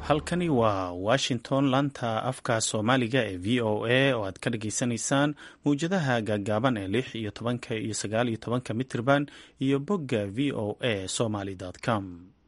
halkani waa washington laanta afka soomaaliga ee v o a oo aad ka dhageysanaysaan mawjadaha gaagaaban ee lix iyo tobanka iyo sagaal iyo tobanka mitirban iyo bogga v o a somaly com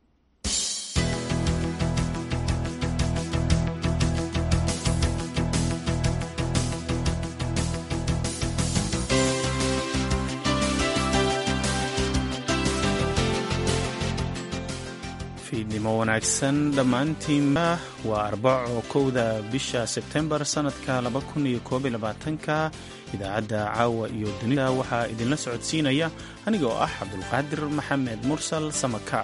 fiidnimo wanaagsan dhammaantiinba waa arbaco kowda bisha sebtembar sannadka ka idaacadda caawa iyo dunida waxaa idinla socodsiinaya aniga oo ah cabdulqaadir maxamed mursal samaka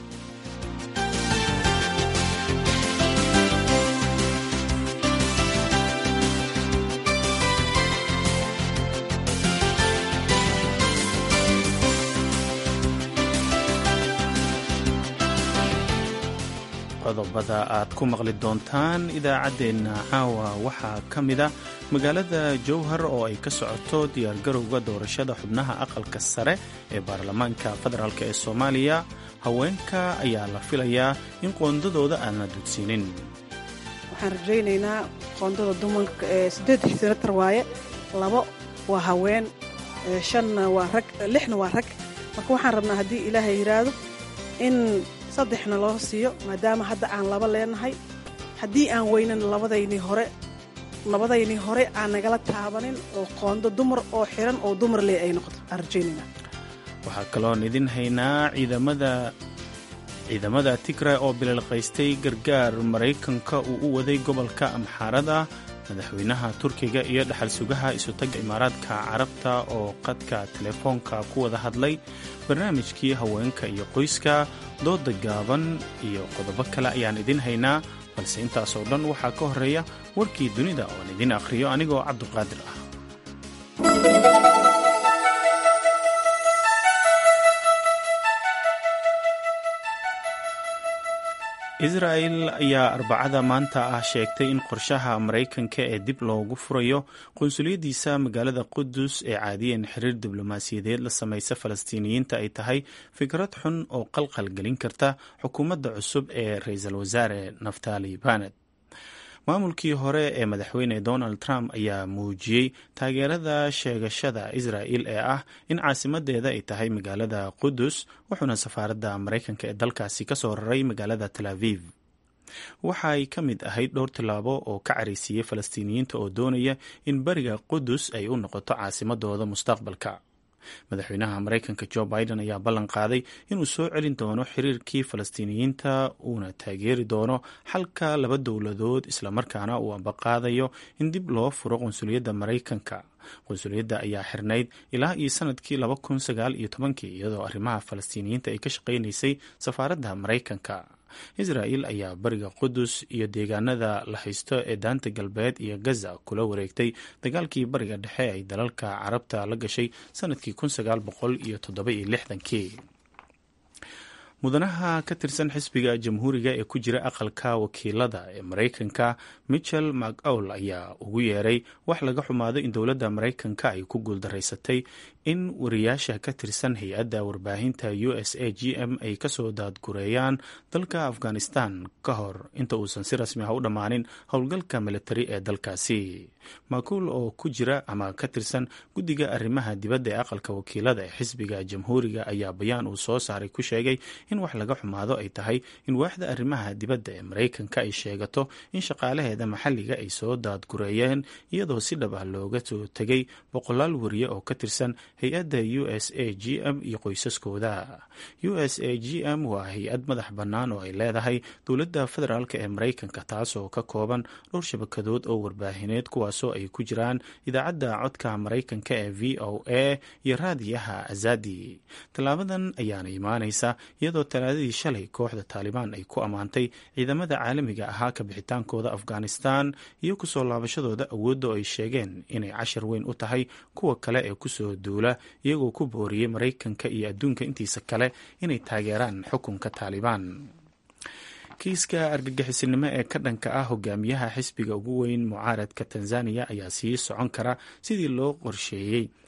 qodobada aad ku maqli doontaan idaacaddeenna caawa waxaa ka mida magaalada jowhar oo ay ka socoto diyaargarowga doorashada xubnaha aqalka sare ee baarlamaanka federaalk ee soomaaliya haweenka ayaa la filayaa in qoondadooda aan la dudsiinin waxaan rajaynaynaa qoondada dumarka ee siddeed senatar waaye labo waa haween shanna waa rag lixna waa rag marka waxaan rabnaa haddii ilaahay yidhaahdo in saddexna loo siiyo maadaama hadda aan laba leenahay haddii aan weynan labadaynii hore labadaynii hore aan nagala taabanin oo qoondo dumar oo xiran oo dumar lee ay noqoto aan rajaynayna waxaa kaloon idin haynaa ciidamada ciidamada tigray oo bililqaystay gargaar maraykanka uu u waday gobolka amxaarada madaxweynaha turkiga iyo dhaxal sugaha isutagga imaaraadka carabta oo qadka telefoonka ku wada hadlay barnaamijkii haweenka iyo qoyska dooda gaaban iyo qodobo kale ayaan idin haynaa balse intaasoo dhan waxaa ka horeeya warkii dunida ooan idin akhriyo anigoo cabduqaadir ah israa'el ayaa arbacada maanta ah sheegtay in qorshaha maraykanka ee dib loogu furayo qunsuliyaddiisa magaalada qudus ee caadiyeen xiriir diblomaasiyadeed la samaysa falastiiniyiinta ay tahay fikrad xun oo qalqal gelin karta xukuumadda cusub ee ra-iisul wasaare naftali banet maamulkii hore ee madaxweyne donald trump ayaa muujiyey taageerada sheegashada israa'il ee ah in caasimadeeda ay tahay magaalada qudus wuxuuna safaaradda maraykanka ee dalkaasi ka soo raray magaalada tel aviv waxa ay ka mid ahayd dhowr tillaabo oo ka caraysiiyey falastiiniyiinta oo doonaya in beriga qudus ay u noqoto caasimadooda mustaqbalka madaxweynaha maraykanka jo biden ayaa ballan qaaday inuu soo celin doono xiriirkii falastiiniyiinta uuna taageeri doono xalka laba dowladood islamarkaana uu ambaqaadayo in dib loo furo qunsuliyadda maraykanka qunsuliyadda ayaa xirnayd ilaa iyo sanadkii laba kun sagaal iyo tobankii iyadoo arrimaha falastiiniyiinta ay ka shaqaynaysay safaaradda maraykanka israa'il ayaa bariga qudus iyo deegaanada la haysto ee daanta galbeed iyo gaza kula wareegtay dagaalkii bariga dhexe ay dalalka carabta la gashay sanadkii kun sagaal boqol iyo toddoba iyo lixdankii mudanaha ka tirsan xisbiga jamhuuriga ee ku jira aqalka wakiilada ee maraykanka michel mcawl ayaa ugu yeeray wax laga xumaado in dowladda maraykanka ay ku guuldaraysatay in wariyaasha ka tirsan hay-adda warbaahinta u s a g m ay kasoo daadgureeyaan dalka afghanistan ka hor inta uusan si rasmi ah u dhammaanin howlgalka militari ee dalkaasi makuul oo ku jira ama ka tirsan guddiga arrimaha dibadda ee aqalka wakiilada ee xisbiga jamhuuriga ayaa bayaan uu soo saaray ku sheegay in wax laga xumaado ay tahay in waaxda arrimaha dibadda ee maraykanka ay sheegato in shaqaalaheeda maxalliga ay soo daadgureeyeen iyadoo si dhab ah looga soo tegay boqolaal wariye oo ka tirsan hay-adda u s a g m iyo qoysaskooda u s a g m waa hay-ad madax bannaan oo ay leedahay dowladda federaalk ee maraykanka taasoo ka kooban dhowr shabakadood oo warbaahineed kuwaasoo ay ku jiraan idaacadda codka maraykanka ee v o a iyo raadiyaha azadi tallaabadan ayaana imaanaysa iyadoo talaadadii shalay kooxda taalibaan ay ku ammaantay ciidamada caalamiga ahaa ka bixitaankooda afghanistan iyo kusoo laabashadooda awoodda oo ay sheegeen inay cashar weyn u tahay kuwa kale ee kusoo duula iyagoo ku booriyey maraykanka iyo adduunka intiisa kale inay taageeraan xukunka taalibaan kiiska argagixisinimo ee ka dhanka ah hogaamiyaha xisbiga ugu weyn mucaaradka tanzaniya ayaa sii socon kara sidii loo qorsheeyey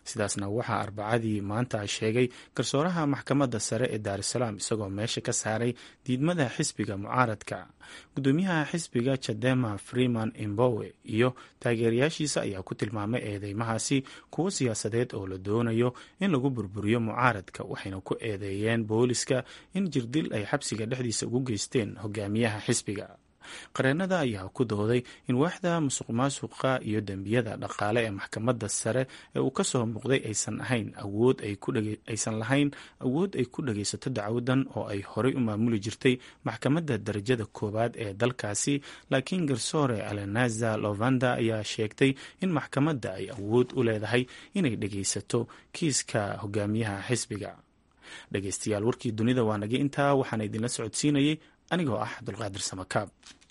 sidaasna waxaa arbacadii maanta sheegay garsooraha maxkamadda sare ee daarusalaam isagoo meesha ka saaray diidmada xisbiga mucaaradka gudoomiyaha xisbiga jadema freeman imbowe iyo taageerayaashiisa ayaa ku tilmaamay eedeymahaasi kuwo siyaasadeed oo la doonayo in lagu burburiyo mucaaradka waxayna ku eedeeyeen booliska in jirdil ay xabsiga dhexdiisa ugu geysteen hogaamiyaha xisbiga qareenada ayaa ku dooday in waaxda musuq maasuqa iyo dembiyada dhaqaale ee maxkamadda sare ee uu ka soo muuqday aysan ahayn awood aysan lahayn awood ay ku dhagaysato dacwadan oo ay horey u maamuli jirtay maxkamadda darajada koowaad ee dalkaasi laakiin garsoore alenaza lovanda ayaa sheegtay in maxkamadda ay awood u leedahay inay dhagaysato kiiska hogaamiyaha xisbiga dhegaystayaal warkii dunida waa nagay intaa waxaana idinla socodsiinayay anigoo ah cabdulqaadir samakaab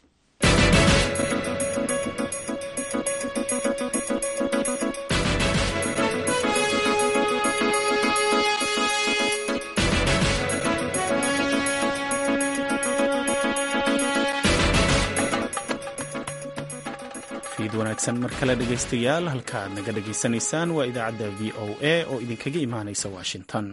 fiid wanaagsan mar kale dhegaystayaal halka aad naga dhegaysanaysaan waa idaacadda v o a oo idinkaga imaanaysa washington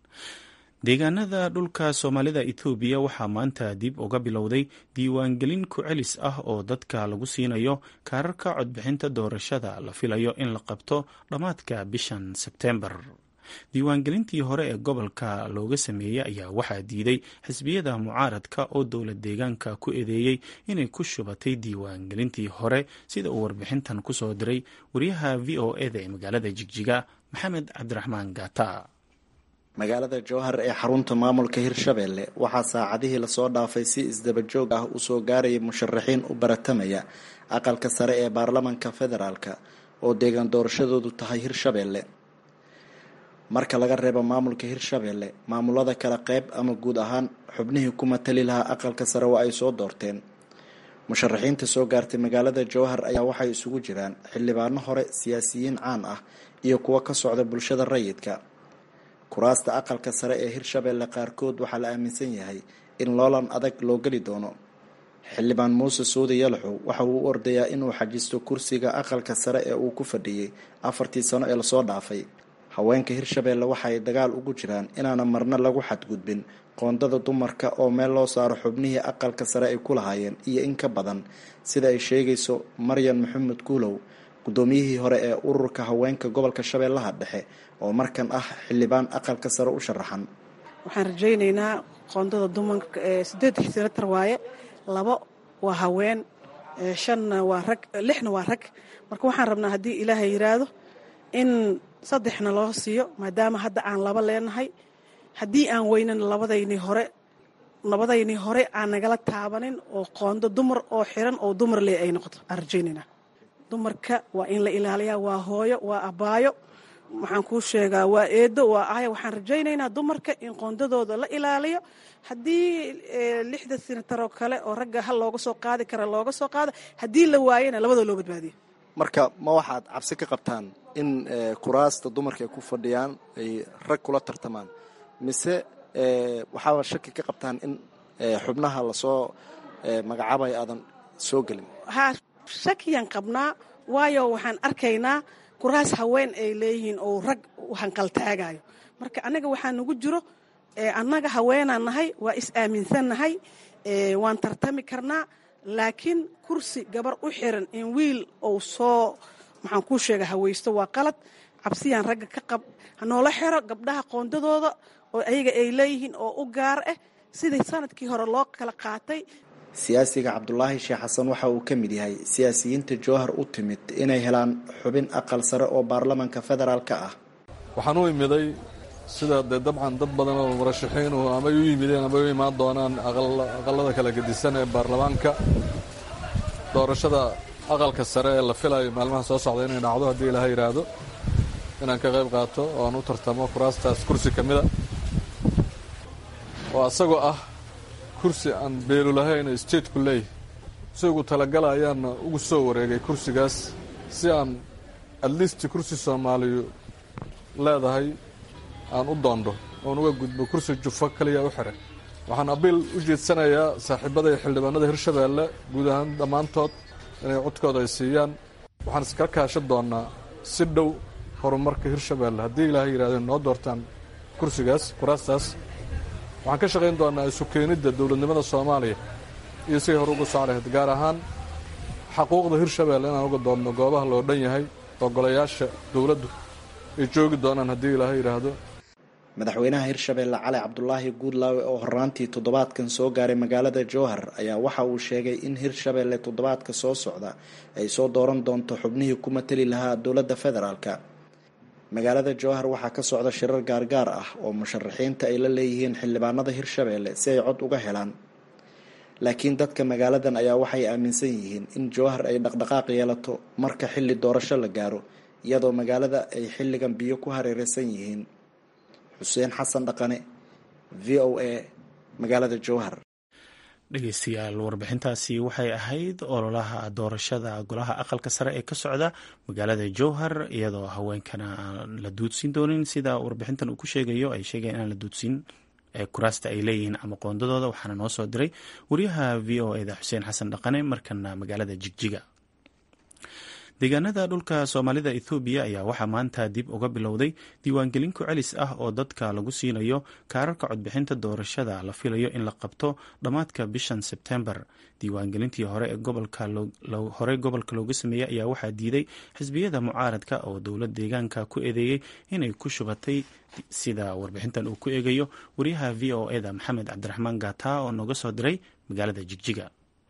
deegaanada dhulka soomaalida ethoobiya waxaa maanta dib uga bilowday diiwaangelin ku-celis ah oo dadka lagu siinayo kaararka codbixinta doorashada la filayo in la qabto dhammaadka bishan sebteembar diiwaangelintii hore ee gobolka looga sameeyey ayaa waxaa diiday xisbiyada mucaaradka oo dowlad deegaanka ku eedeeyey inay ku shubatay diiwaangelintii hore sida uu warbixintan kusoo diray wariyaha v o eda ee magaalada jigjiga maxamed cabdiraxmaan gaata magaalada jowhar ee xarunta maamulka hirshabelle waxaa saacadihii lasoo dhaafay si isdabajoog ah usoo gaarayay musharaxiin u baratamaya aqalka sare ee baarlamanka federaalka oo deegaan doorashadoodu tahay hirshabelle marka laga reebo maamulka hirshabelle maamulada kale qeyb ama guud ahaan xubnihii ku matali lahaa aqalka sare waa ay soo doorteen musharaxiinta soo gaartay magaalada jowhar ayaa waxay isugu jiraan xildhibaano hore siyaasiyiin caan ah iyo kuwo ka socda bulshada rayidka kuraasta aqalka sare ee hirshabelle qaarkood waxaa la aaminsan yahay in loolan adag loo geli doono xildhibaan muuse suudi yalaxow waxa uu u ordayaa inuu xajisto kursiga aqalka sare ee uu ku fadhiyey afartii sano ee lasoo dhaafay haweenka hirshabelle waxa ay dagaal ugu jiraan inaana marna lagu xadgudbin qoondada dumarka oo meel loo saaro xubnihii aqalka sare ay ku lahaayeen iyo in ka badan sida ay sheegayso maryan maxamed guulow guddoomiyihii hore ee ururka haweenka gobolka shabeellaha dhexe oo markan ah xildhibaan aqalka sare u sharaxan waxaan rajaynaynaa qoondada dumarka ee siddeed senatar waaye labo waa haween shanna waa rag lixna waa rag marka waxaan rabnaa haddii ilaahay yidhaahdo in saddexna loo siiyo maadaama hadda aan laba leenahay haddii aan weynan labadaynii hore labadaynii hore aan nagala taabanin oo qoondo dumar oo xiran oo dumar lee ay noqoto aan rajaynaynaa dumarka waa in la ilaaliyaa waa hooyo waa abaayo waxaan kuu sheegaa waa eedo waa aya waxaan rajaynaynaa dumarka in qoondadooda la ilaaliyo haddii lixda sinataroo kale oo ragga hal looga soo qaadi kara looga soo qaado haddii la waayana labadoo loo badbaadiyo marka ma waxaad cabsi ka qabtaan in kuraasta dumarka ay ku fadhiyaan ay rag kula tartamaan mise waxaaba shaki ka qabtaan in xubnaha lasoo magacaabaya aadan soo gelin haa shakiyaan qabnaa waayo waxaan arkaynaa kuraas haween ay leeyihiin oo rag hanqaltaagayo marka annaga waxaa nagu jiro annaga haweenaan nahay waa is aaminsannahay waan tartami karnaa laakiin kursi gabar u xiran in wiil ou soo maxaan kuu sheega hawaysto waa qalad cabsiyaan ragga ka qab hanoola xiro gabdhaha qoondadooda oo ayaga ay leeyihiin oo u gaar ah sidii sanadkii hore loo kala qaatay siyaasiga cabdulaahi sheekh xasan waxa uu ka mid yahay siyaasiyiinta jowhar u timid inay helaan xubin aqal sare oo baarlamanka federaalka ah waxaan u imiday sida dee dabcan dad badan oo murashaxiinu amay u yimideen amay u imaan doonaan aqalada kala gedisan ee baarlamaanka doorashada aqalka sare ee la filayo maalmaha soo socda inay dhacdo haddii ilaaha yidhaahdo inaan ka qayb qaato oo aan u tartamo kuraastaas kursi ka mida oo asagoo ah kursi aan beelu lahayn stateku leeyahy isagu talagala ayaana ugu soo wareegay kursigaas si aan atleast kursi soomaaliyu leedahay aan u doondo oon uga gudbo kursi jufo kaliya u xiray waxaan abiil u jeedsanayaa saaxiibada iyo xildhibaanada hirshabeelle guud ahaan dhammaantood inay codkooda ay siiyaan waxaan iska kaashan doonnaa si dhow horumarka hirshabeelle haddii ilaahay yidhahdeen noo doortaan kursigaas kuraastaas waxaan ka shaqayn doonaa isu keenidda dowladnimada soomaaliya iyo siday hore uga soo lahayd gaar ahaan xaquuqda hirshabeelle inaan uga doodno goobaha loo dhan yahay oo golayaasha dowladdu ay joogi doonaan haddii ilaahay yidhaahdo madaxweynaha hirshabeelle cali cabdulaahi guudlaawe oo horaantii toddobaadkan soo gaaray magaalada jowhar ayaa waxa uu sheegay in hirshabeelle toddobaadka soo socda ay soo dooran doonto xubnihii ku matali lahaa dowladda federaalka magaalada jowhar waxaa ka socda shirar gaargaar ah oo musharaxiinta ay la leeyihiin xildhibaanada hirshabeelle si ay cod uga helaan laakiin dadka magaaladan ayaa waxay aaminsan yihiin in jowhar ay dhaqdhaqaaq yeelato marka xilli doorasho la gaaro iyadoo magaalada ay xilligan biyo ku hareereysan yihiin xuseen xasan dhaqane v o a magaalada jowhar dhegeystayaal warbixintaasi waxay ahayd ololaha doorashada golaha aqalka sare ee ka socda magaalada jowhar iyadoo haweenkana aan la duudsiin doonin sida warbixintan uu ku sheegayo ay sheegeen inaan la duudsiin kuraasta ay leeyihiin ama qoondadooda waxaana noo soo diray wariyaha v o eda xuseen xasan dhaqane markana magaalada jigjiga deegaanada dhulka soomaalida ethoobiya ayaa waxaa maanta dib uga bilowday diiwaangelin ku celis ah oo dadka lagu siinayo kaararka codbixinta doorashada la filayo in la qabto dhammaadka bishan sebtembar diiwaangelintii hore horey gobolka looga sameeyey ayaa waxaa diiday xisbiyada mucaaradka oo dowlad deegaanka ku eedeeyey inay ku shubatay sida warbixintan uu ku eegayo wariyaha v o eda maxamed cabdiraxmaan gata oo nooga soo diray magaalada jigjiga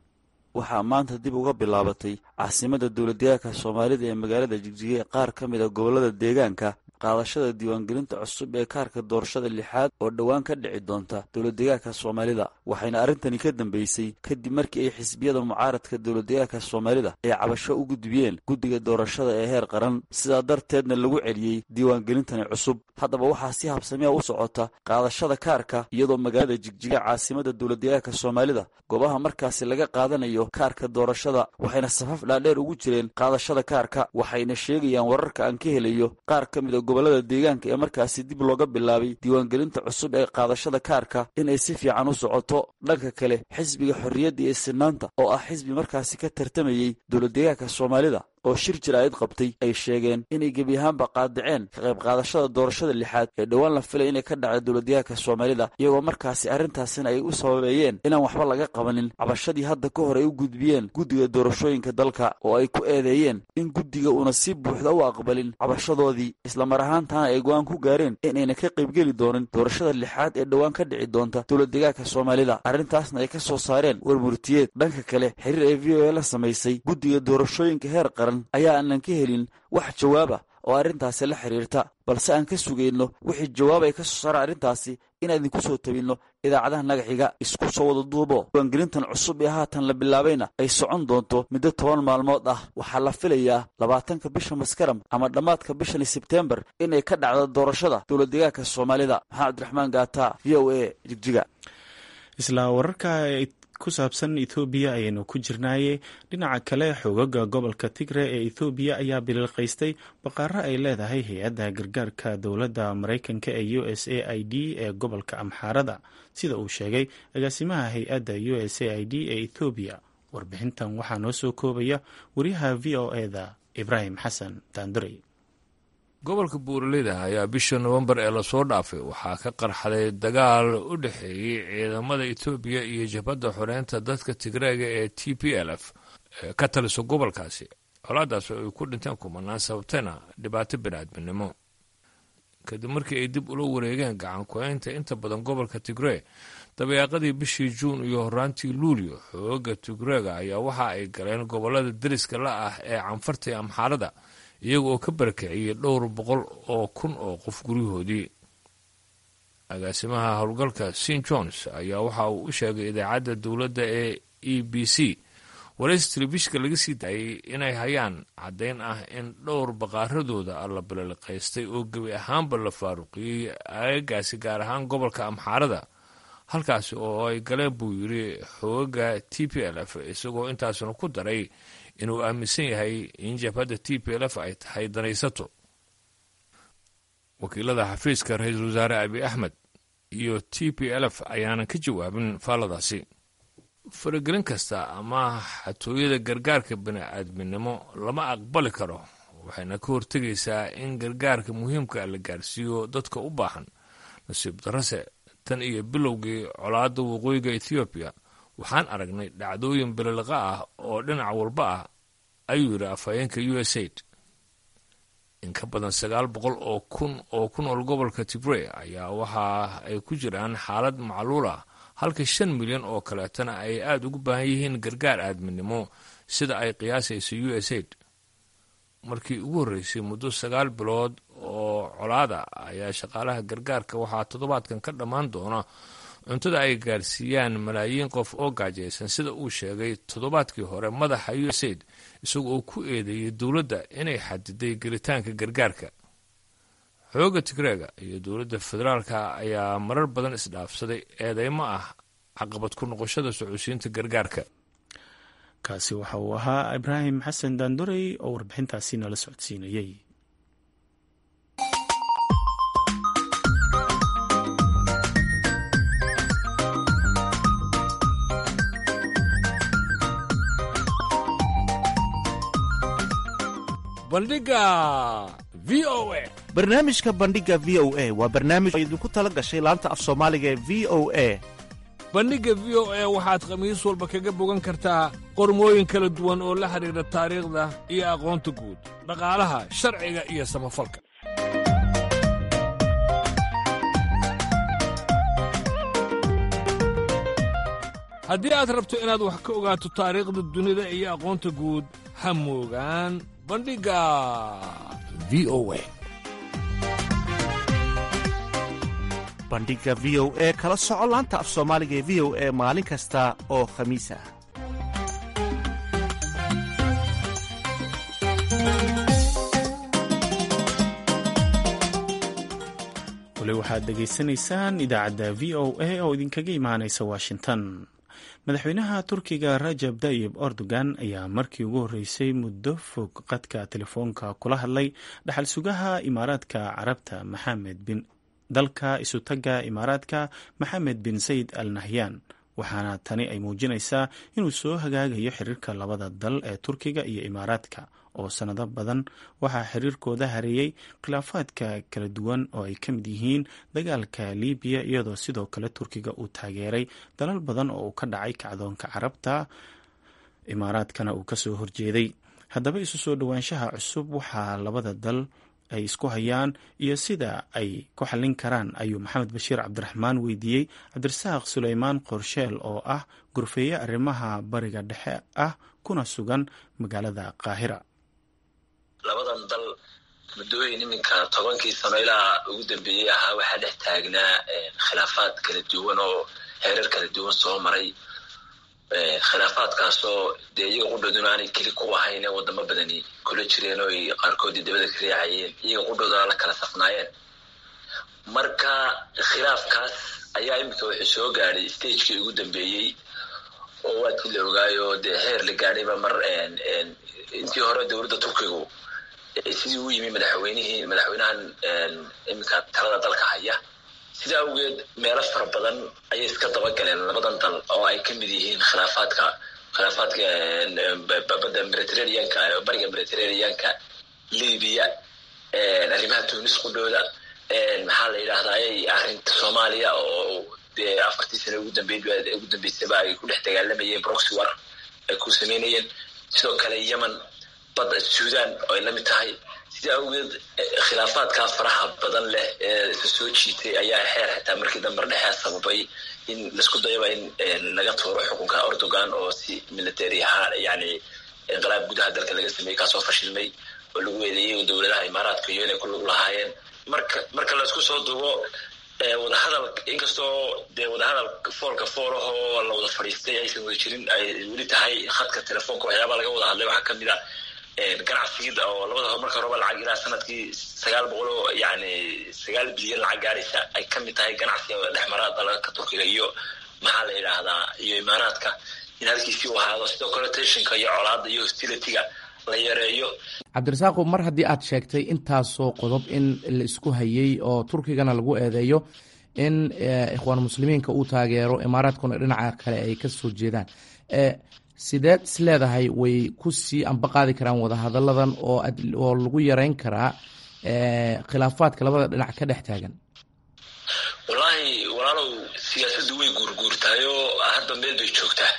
waxaa maanta dib uga bilaabatay caasimada dowladdeegaanka soomaalida ee magaalada jigjiga ee qaar ka mid a gobollada deegaanka qaadashada diiwaangelinta cusub ee kaarka doorashada lixaad oo dhowaan ka dhici doonta dowladdeegaanka soomaalida waxayna arrintani ka dambeysay kadib markii ay xisbiyada mucaaradka dowladdeegaanka soomaalida ay cabasho u gudbiyeen guddiga doorashada ee heer qaran sidaa darteedna lagu celiyey diiwaangelintani cusub haddaba waxaa si habsamiya u socota qaadashada kaarka iyadoo magaalada jigjiga caasimada dowladdeegaanka soomaalida goobaha markaasi laga qaadanayo kaarka doorashada waxayna safaf dhaadheer ugu jireen qaadashada kaarka waxayna sheegayaan wararka aan ka helayo qaar ka mid a gobollada deegaanka ee markaasi dib looga bilaabay diiwaangelinta cusub ee qaadashada kaarka inay si fiican u socoto dhanka kale xisbiga xorriyadda iyo sinaanta oo ah xisbi markaasi ka tartamayey dowladdeegaanka soomaalida oo shir jiraa'id qabtay ay sheegeen inay gebi ahaanba qaadaceen ka qayb qaadashada doorashada lixaad ee dhowaan la filay inay ka dhacda dowladdeegaanka soomaalida iyagoo markaasi arrintaasina ay u sababeeyeen inaan waxba laga qabanin cabashadii hadda ka hor ay u gudbiyeen guddiga doorashooyinka dalka oo ay ku eedeeyeen in guddiga uuna si buuxda u aqbalin cabashadoodii islamar ahaantaana ay go-aan ku gaareen inayna ka qaybgeli doonin doorashada lixaad ee dhowaan ka dhici doonta dowladdeegaanka soomaalida arrintaasna ay ka soo saareen warmurtiyeed dhanka kale xiriir ee v o a la samaysay guddiga doorashooyinka heer qaran ayaa aanan ka helin wax jawaaba oo arrintaasi la xiriirta balse aan ka sugayno wixii jawaab ay ka soo saara arrintaasi inaan idinku soo tabinno idaacadaha nagaxiga isku soo wada duubo diiwaangelintan cusub ee haatan la bilaabayna ay socon doonto muddo toban maalmood ah waxaa la filayaa labaatanka bisha maskaram ama dhammaadka bishani sebtembar inay ka dhacdo doorashada dowladdeegaanka soomaalida maxamed cabdiraxmaan gaata v o a jigjiga isla wararka ku saabsan ethoobiya ayaynu ku jirnaaye dhinaca kale xoogaga gobolka tigre ee ethoobiya ayaa bililqaystay baqaaro ay leedahay hay-adda gargaarka dowladda maraykanka ee u s a i d ee gobolka amxaarada sida uu sheegay agaasimaha hay-adda u s a i d ee ethoobiya warbixintan waxaa noo soo koobaya wariyaha v o eda ibraahim xasan daanduray gobolka buuraleyda ayaa bisha nowembar ee lasoo dhaafay waxaa ka qarxaday dagaal u dhexeeyey ciidamada etoobiya iyo jabhadda xoreynta dadka tigreega ee t p l f ee ka taliso gobolkaasi colaadaas oo ay ku dhinteen kumanaan sababtayna dhibaato biniaadminimo kadib markii ay dib ula wareegeen gacan ku-eynta inta badan gobolka tigree dabeeqadii bishii juun iyo horaantii luulyo xooga tigreega ayaa waxa ay galeen gobolada deriska la ah ee canfarta ee amxaarada iyaga oo ka barakiciyey dhowr boqol oo kun oo qof guryahoodii agaasimaha howlgalka st jones ayaa waxa uu u sheegay idaacadda dowladda ee e b c waraysi telefishka laga sii daayay inay hayaan caddayn ah in dhowr baqaaradooda alla balaliqaystay oo gebi ahaanba la faaruqiyey aagaasi gaar ahaan gobolka amxaarada halkaasi oo ay galeen buu yidhi xoogaga t p l f isagoo intaasna ku daray inuu aaminsan yahay in jabhadda t p l f ay tahay danaysato wakiilada xafiiska ra-iisul wasaare abi axmed iyo t p l f ayaanan ka jawaabin faalladaasi faragelin kasta ama xatooyada gargaarka bini-aadminimo lama aqbali karo waxayna ka hortegaysaa in gargaarka muhiimka la gaarsiiyo dadka u baahan nasiib darase tan iyo bilowgii colaadda waqooyiga ethoobiya waxaan aragnay dhacdooyin bililiqa ah oo dhinac walba ah ayuu yidhi afhayeenka u s aid in ka badan sagaal boqol oo kun oo ku nool gobolka tigrey ayaa waxa ay ku jiraan xaalad macluul ah halka shan milyan oo kaleetana ay aada ugu baahan yihiin gargaar aadminimo sida ay qiyaasayso u s aid markii ugu horreysay muddo sagaal bilood oo colaada ayaa shaqaalaha gargaarka waxaa toddobaadkan ka dhammaan doona cuntada ay gaarsiiyaan malaayiin qof oo gaajaysan sida uu sheegay toddobaadkii hore madaxa u s aid isaga oo ku eedeeyey dowladda inay xadiday gelitaanka gargaarka xooga tigreega iyo dowladda federaalka ayaa marar badan isdhaafsaday eedeymo ah caqabad ku noqoshada socodsiinta gargaarka kaasi waxa uu ahaa ibraahim xasan daandorey oo warbixintaasi nala socodsiinayey bandhiga v o a barnaamijka bandhiga v o a waa barnaamij oo idinku tala gashay laanta af soomaaliga ee v o a bandhigga v o a waxaad khamiis walba kaga bogan kartaa qormooyin kala duwan oo la xidhiidha taariikhda iyo aqoonta guud dhaqaalaha sharciga iyo samafalka haddii aad rabto inaad wax ka ogaato taariikhda dunida iyo aqoonta guud ha moogaan bandhigga v o a bandhiga v o e kala soco laanta af soomaaliga ee v o e maalin kasta oo khamiis ah weli waxaad dhegaysanaysaan idaacadda v o a oo idinkaga imaanaysa washington madaxweynaha turkiga rajab tayib erdogan ayaa markii ugu horreysay muddo fog qadka telefoonka kula hadlay dhaxal sugaha imaaraadka carabta maxamed bin dalka isutaga imaaraadka maxamed bin sayid al nahyan waxaana tani ay muujinaysaa inuu soo hagaagayo xiriirka labada dal ee turkiga iyo imaaraadka oo sanado badan waxaa xiriirkooda hareeyey khilaafaadka kala duwan oo ay ka mid yihiin dagaalka libiya iyadoo sidoo kale turkiga uu taageeray dalal badan oo uu ka dhacay kacdoonka carabta imaaraadkana uu kasoo horjeeday haddaba isu soo dhowaanshaha cusub waxaa labada dal ay isku hayaan iyo sida ay ku xallin karaan ayuu maxamed bashiir cabdiraxmaan weydiiyey cabdirasaaq suleymaan qorsheel oo ah gurfeeye arrimaha bariga dhexe ah kuna sugan magaalada qaahira labadan dal muddooyin iminka tobankii sano ilaa ugu dambeeyey ahaa waxaa dhex taagnaa khilaafaad kala duwan oo heerar kala duwan soo maray khilaafaadkaasoo dee iyaga qudhooduna aanay keli ku ahayn ee wadamo badani kula jireen oo ay qaarkoodii dabada ka riixayeen iyaga qudhoodana la kala safnaayeen marka khilaafkaas ayaa iminka wuxuu soo gaadhay stagekii ugu dambeeyey oo waadkii la ogaayo dee heer la gaadhayba mar intii hore dowladda turkigu sidii uu yimi madaxweynihii madaxweynahan iminka talada dalka haya sida awgeed meelo fara badan ayay iska dabagaleen labadan dal oo ay ka mid yihiin khilaafaadka khilaafaadka badda mediterraneanka bariga mediterraneanka libiya arrimaha tunis qudhooda maxaa la yidhahdaa arrinta soomaaliya oo dee afartii sano ugu dambeyd ugu dambeysaba ay ku dhex dagaalamayeen broxy war ay ku sameynayeen sidoo kale yemen badda suudan oo ay la mid tahay sida awgeed khilaafaadkaa faraha badan leh ee isa soo jiitay ayaa xeer xitaa markii dambar dhexea sababay in laisku dayaba in laga tuuro xukunka erdogan oo si military ahaan yani inqilaab gudaha dalka laga sameeyey kaasoo fashilmay oo lagu eedeeyey dowladaha imaaraadka iyo inay ku lug lahaayeen marka marka laisku soo duubo wadahadal inkastoo dee wadahadal foolka foolahoo la wada fadhiistay aysan wada jirin ay weli tahay khadka telefoonka waxyaabaa laga wada hadlay waxaa kamid a ganacsigida oo labada marka horeba lacag ilaa sanadkii sagaal boqol oo yani sagaal bilyan lacag gaaraysa ay kamid tahay ganacsiga dhexmara dalalka turkiga iyo maxaa la yidhaahdaa iyo imaaraadka in halkiisii u ahaado sidoo kale teshinka iyo colaada iyo hostilityga la yareeyo cabdirasaaqo mar haddii aad sheegtay intaasoo qodob in la isku hayey oo turkigana lagu eedeeyo in ikhwaan muslimiinka uu taageero imaaraadkuna dhinaca kale ay ka soo jeedaan sideed is leedahay way ku sii ambaqaadi karaan wadahadalladan oo oo lagu yareyn karaa khilaafaadka labada dhinac ka dhex taagan wallaahi walaalow siyaasaddu way guurguurtaayoo hadda meel bay joogtaa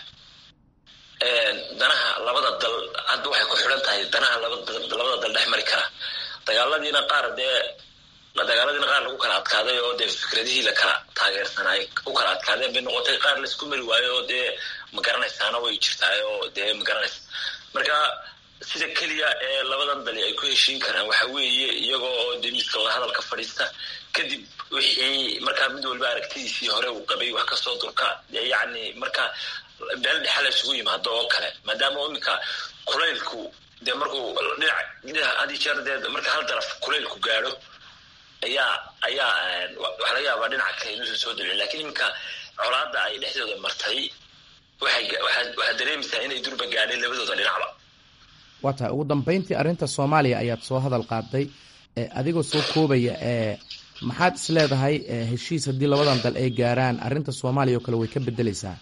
danaha labada dal hadda waxay ku xidhan tahay danaha labada dal dhex mari kara dagaaladiina qaar dee dagaaladiina qaar lagu kala adkaaday oo dee fikradihii lakala taageersanay u kala adkaadeen bay noqotay qaar laisku mari waayo oo dee magaranaysaana way jirtaay oo dee magaranaysa marka sida keliya ee labadan dali ay ku heshiin karaan waxa weeye iyagoo oo dee miiska wadahadalka fadhiista kadib wixii markaa mid walba aragtidiisii hore uu qabay wax kasoo durka yacni marka meel dhexa la isugu yimaado oo kale maadaama iminka kulaylku dee markuu dhinac hadii jeer dee marka hal daraf kulaylku gaadho ayaa ayaa waxaa laga yaabaa dhinaca kale inuusan soo dalcin lakin iminka colaadda ay dhexdooda martay waxay waxaad dareemaysaa inay durba gaadheen labadooda dhinacba waa tahay ugu dambeyntii arrinta soomaaliya ayaad soo hadal qaaday adigoo soo koobaya maxaad is leedahay heshiis haddii labadan dal ay gaaraan arrinta soomaaliya oo kale way ka bedeleysaa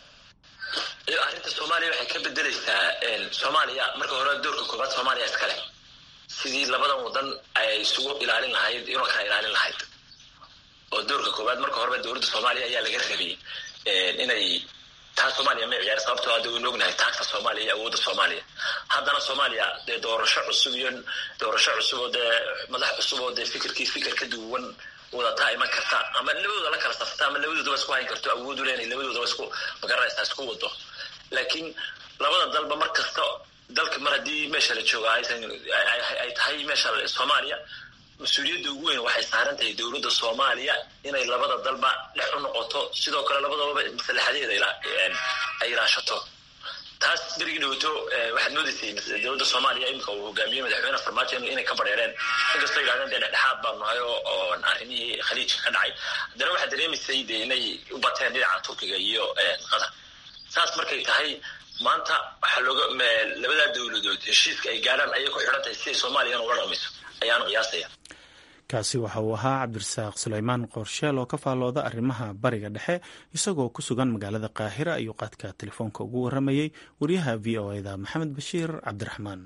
arrinta soomaaliya waxay ka bedeleysaa soomaaliya marka hore doorka koobaad soomaaliya iskale sidii labadan wadan ay isugu ilaalin lahayd inoo kala ilaalin lahayd oo doorka koobaad marka horeba dowladda soomaaliya ayaa laga rabay inay taa soomaaliya ma ciyaar sababtoo hadda waynu ognahay taagta soomaaliya iyo awoodda soomaaliya haddana soomaaliya dee doorasho cusub iyo doorasho cusub oo dee madax cusub oo dee fikirkii fikir ka duwan wadataa iman karta ama labadooda la kala safta ama labadoodaba isku hayn karto awoodu leenay labadoodaba isku magaranaysaa isku wado laakiin labada dalba mar kasta dalka mar haddii meesha la jooga aysan ay tahay meesha soomaaliya mas-uuliyadda ugu weyn waxay saaran tahay dowladda soomaaliya inay labada dalba dhex u noqoto sidoo kale labadababa maslaxadeeda ay ilaashato taas berigii dhowto waxaad moodaysay dowladda soomaaliya iminka uu hogaamiyey madaxweyne farmaajo inay ka badheereen inkastoo yidhahdeen dee dhexdhexaad baan nahay oo arrimihii khaliijka ka dhacay haddana waxaad dareemaysay dee inay u bateen dhinaca turkiga iyo qatar saas markay tahay maanta waxaa looga labadaa dowladood heshiiska ay gaadhaan ayay ku xidhan tahay siday soomaaliyana ula dhaqmayso ayaan qiyaasaya kaasi waxa uu ahaa cabdirasaaq suleymaan qorsheel oo ka faallooda arrimaha bariga dhexe isagoo ku sugan magaalada qaahira ayuu qaadka telefoonka ugu waramayey wariyaha v o eda maxamed bashiir cabdiraxmaan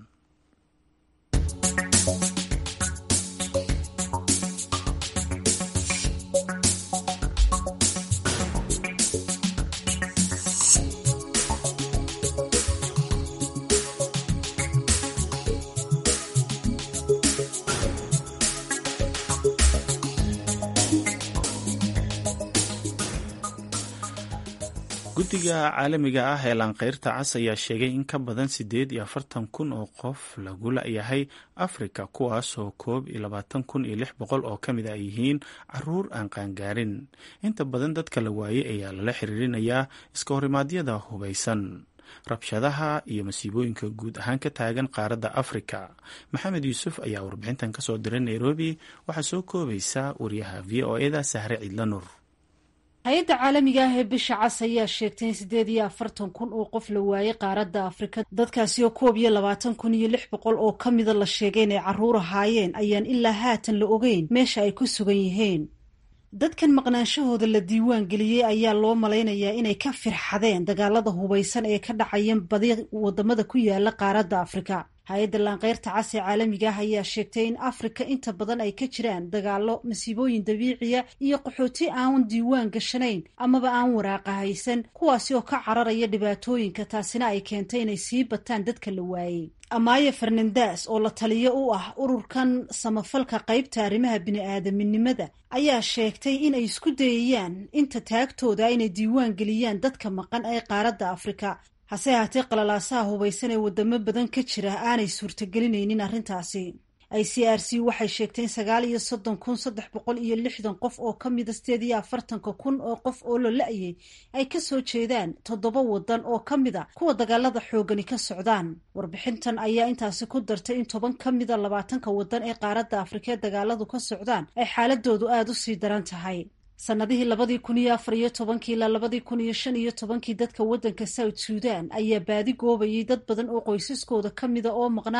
guddiga caalamiga ah ee laanqeyrta cas ayaa sheegay in ka badan siddeed iyo afartan kun oo qof lagu la-yahay afrika kuwaas oo koob iyo labaatan kun iyo lix boqol oo ka mid a yihiin caruur aan qaangaarin inta badan dadka la waayey ayaa lala xiriirinayaa iska horimaadyada hubaysan rabshadaha iyo masiibooyinka guud ahaan ka taagan qaaradda afrika maxamed yuusuf ayaa warbixintan kasoo diray nairobi waxaa soo koobaysa wariyaha v o eda sahre ciidlanur hay-adda caalamiga ah ee bisha cas ayaa sheegtay in siddeed iyo afartan kun oo qof la waayey qaaradda afrika dadkaasi oo koob iyo labaatan kun iyo lix boqol oo ka mida la sheegay inay carruur ahaayeen ayaan ilaa haatan la ogeyn meesha ay ku sugan yihiin dadkan maqnaanshahooda la diiwaan geliyey ayaa loo malaynayaa inay ka firxadeen dagaalada hubaysan ee ka dhacayan badi wadamada ku yaala qaaradda afrika hay-adda laanqeyrta cas ee caalamiga ah ayaa sheegtay in afrika inta badan ay ka jiraan dagaalo masiibooyin dabiiciya iyo qaxooti aan diiwaan gashanayn amaba aan waraaqa haysan kuwaasi oo ka cararaya dhibaatooyinka taasina ay keentay inay sii bataan dadka la waayey amaya fernandes oo la taliyo u ah ururkan samafalka qaybta arrimaha bini-aadaminimada ayaa sheegtay inay isku dayayaan inta taagtooda inay diiwaan geliyaan dadka maqan ee qaaradda afrika hase haatee qalalaasaha hubaysan ee wadamo badan ka jira aanay suurtagelinaynin arrintaasi i c r c waxay sheegtay in sagaal iyo soddon kun saddex boqol iyo lixdan qof oo ka mida sideed iyo afartanka kun oo qof oo la la-yay ay kasoo jeedaan toddoba wadan oo ka mida kuwa dagaalada xoogani ka socdaan warbixintan ayaa intaasi ku dartay in toban ka mida labaatanka wadan ee qaaradda afrika ee dagaaladu ka socdaan ay xaaladoodu aada u sii daran tahay sanadihii labadii kun iyo afar iyo tobankii ilaa labadii kun iyo shan iyo tobankii dadka waddanka south suudan ayaa baadi goobayay dad badan oo qoysaskooda ka mida oo maqnaa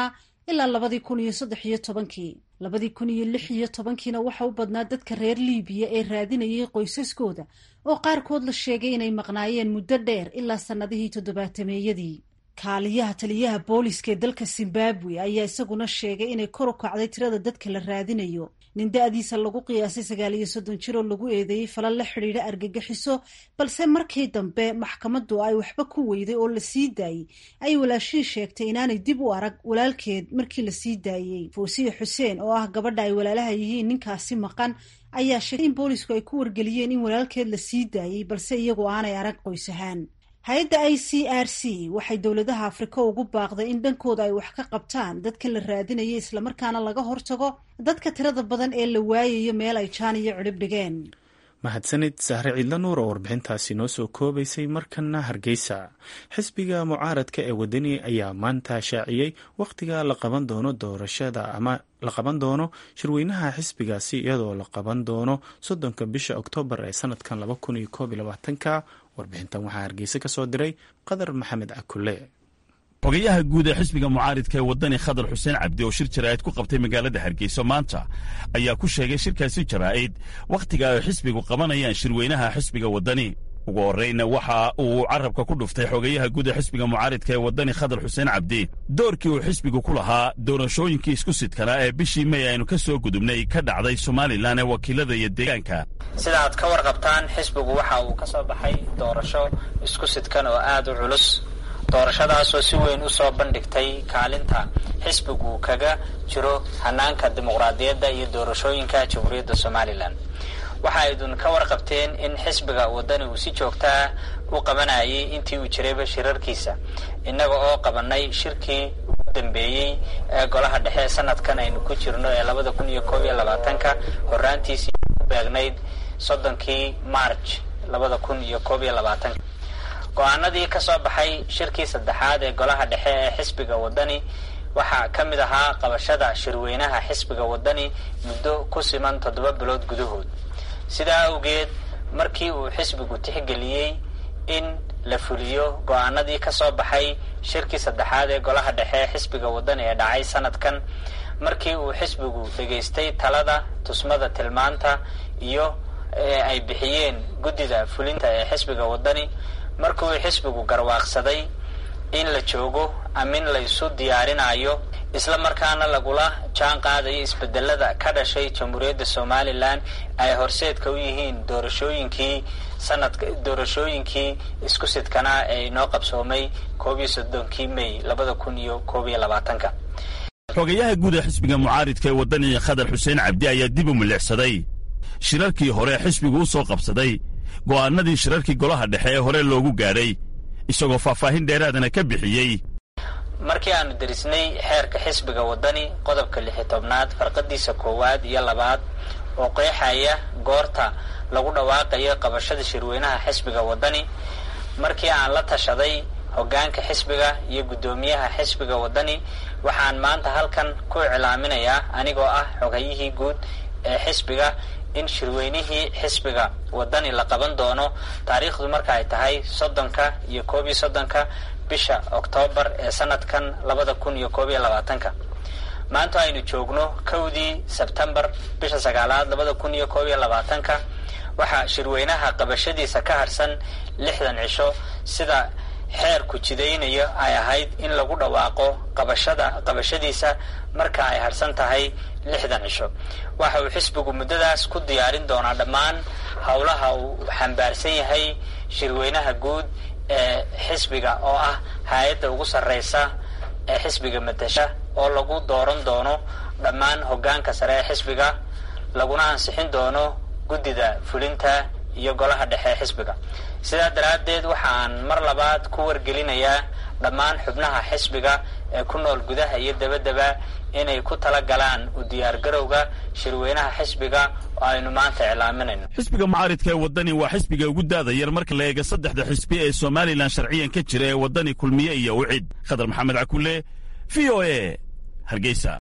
ilaa labadii kun iyo saddex iyo tobankii labadii kun iyo lix iyo tobankiina waxa u badnaa dadka reer liibiya ee raadinayay qoysaskooda oo qaarkood la sheegay inay maqnaayeen muddo dheer ilaa sannadihii toddobaatameeyadii kaaliyaha taliyaha booliska ee dalka zimbabwe ayaa isaguna sheegay inay kor u kacday tirada dadka la raadinayo nin da-diisa lagu qiyaasay sagaal iyo soddon jir oo lagu eedeeyey falal la xidhiidha argagixiso balse markii dambe maxkamaddu ay waxba ku weyday oo la sii daayey ay walaashihii sheegtay inaanay dib u arag walaalkeed markii la sii daayey foosiye xuseen oo ah gabadha ay walaalaha yihiin ninkaasi maqan ayaa sheegay in boolisku ay ku wargeliyeen in walaalkeed la sii daayey balse iyagu aanay arag qoys ahaan hay-adda i c r c waxay dowladaha afrika ugu baaqday in dhankooda ay wax ka qabtaan dadka la raadinaya islamarkaana laga hortago dadka tirada badan ee la waayayo meel ay jaan iyo cidhib dhigeen mahadsanid sahre ciidla nuur oo warbixintaasi noo soo koobaysay markana hargeysa xisbiga mucaaradka ee wadani ayaa maanta shaaciyey wakhtiga la qaban doono doorashada ama la qaban doono shirweynaha xisbigaasi iyadoo la qaban doono soddonka bisha oktoobar ee sanadkan laba kun iyo koob iyo labaatanka warbixintan waxaa hargeysa ka soo diray qadar maxamed cakule xogayaha guud ee xisbiga mucaaridka ee waddani khadar xuseen cabdi oo shir jaraa'id ku qabtay magaalada hargeysa maanta ayaa ku sheegay shirkaasi jaraa'id wakhtiga ay xisbigu qabanayaan shirweynaha xisbiga waddani ugu horrayna waxa uu carabka ku dhuftay xogayaha guud ee xisbiga mucaaridka ee waddani khadar xuseen cabdi doorkii uu xisbigu ku lahaa doorashooyinkii isku sidkanaa ee bishii may aynu ka soo gudubnay ka dhacday somalilan ee wakiilada iyo deegaanka sida aad ka warqabtaan xisbigu waxa uu ka soo baxay doorasho isku sidkan oo aad u culus doorashadaasoo si weyn u soo bandhigtay kaalinta xisbigu kaga jiro hanaanka dimuqraadiyadda iyo doorashooyinka jamhuuriyadda somalilan waxa aydun ka warqabteen in xisbiga waddani uu si joogtaa u qabanayay intii uu jirayba shirarkiisa innaga oo qabanay shirkii ugu dambeeyey ee golaha dhexe sanadkan aynu ku jirno ee labada kun iyo koob iyo labaatanka horaantiisii ku beegnayd soddonkii march labada kun iyo koob iyo labaatanka go-aanadii ka soo baxay shirkii saddexaad ee golaha dhexe ee xisbiga waddani waxaa ka mid ahaa qabashada shirweynaha xisbiga waddani muddo ku siman toddoba bilood gudahood sidaa awgeed markii uu xisbigu tixgeliyey in la fuliyo go-aanadii ka soo baxay shirkii saddexaad ee golaha dhexe ee xisbiga waddani ee dhacay sanadkan markii uu xisbigu dhegaystay talada tusmada tilmaanta iyo ay bixiyeen guddida fulinta ee xisbiga waddani markii uu xisbigu garwaaqsaday in la joogo amin laysu diyaarinayo isla markaana lagula jaan qaadayo isbedelada ka dhashay jamhuuriyadda somalilan ay horseedka u yihiin doorashooyinkii sanadka doorashooyinkii isku sidkanaa ee inoo qabsoomay koob iyo soddonkii may labada kun iyo koob iyo labaatanka xogayaha guud ee xisbiga mucaaridka ee waddani khadar xuseen cabdi ayaa dib u milicsaday shirarkii hore xisbigu u soo qabsaday go'aanadii shirarkii golaha dhexe ee hore loogu gaadhay isagoo faahfaahin dheeraadana ka bixiyey markii aanu derisnay xeerka xisbiga waddani qodobka lixi tobnaad farqadiisa koowaad iyo labaad oo qeexaya goorta lagu dhawaaqayo qabashada shirweynaha xisbiga waddani markii aan la tashaday hoggaanka xisbiga iyo guddoomiyaha xisbiga waddani waxaan maanta halkan ku iclaaminayaa anigoo ah xogayihii guud ee xisbiga in shirweynihii xisbiga waddani la qaban doono taariikhdu marka ay tahay soddonka iyo koob iyo soddonka bisha oktoobar ee sanadkan labada kun iyo koob iyo labaatanka maanta aynu joogno kowdii sebtembar bisha sagaalaad labada kun iyo koob iyo labaatanka waxaa shirweynaha qabashadiisa ka harsan lixdan cisho sida xeerku jidaynayo ay ahayd in lagu dhawaaqo qabashada qabashadiisa marka ay harsan tahay lixdan cisho waxa uu xisbigu muddadaas ku diyaarin doonaa dhammaan howlaha uu xambaarsan yahay shirweynaha guud ee xisbiga oo ah hay-adda ugu sarreysa ee xisbiga matasha oo lagu dooran doono dhammaan hoggaanka sare ee xisbiga laguna ansixin doono guddida fulinta iyo golaha dhexe ee xisbiga sidaa daraaddeed waxaan mar labaad ku wargelinayaa dhammaan xubnaha xisbiga ee ku nool gudaha iyo dabadaba inay ku tala galaan u diyaargarowga shirweynaha xisbiga oo aynu maanta iclaaminayno xisbiga mucaaridka ee waddani waa xisbiga ugu daada yar marka la eega saddexda xisbi ee somalilan sharciyan ka jira ee waddani kulmiye iyo ucid khadar maxamed cakule v o e hargeysa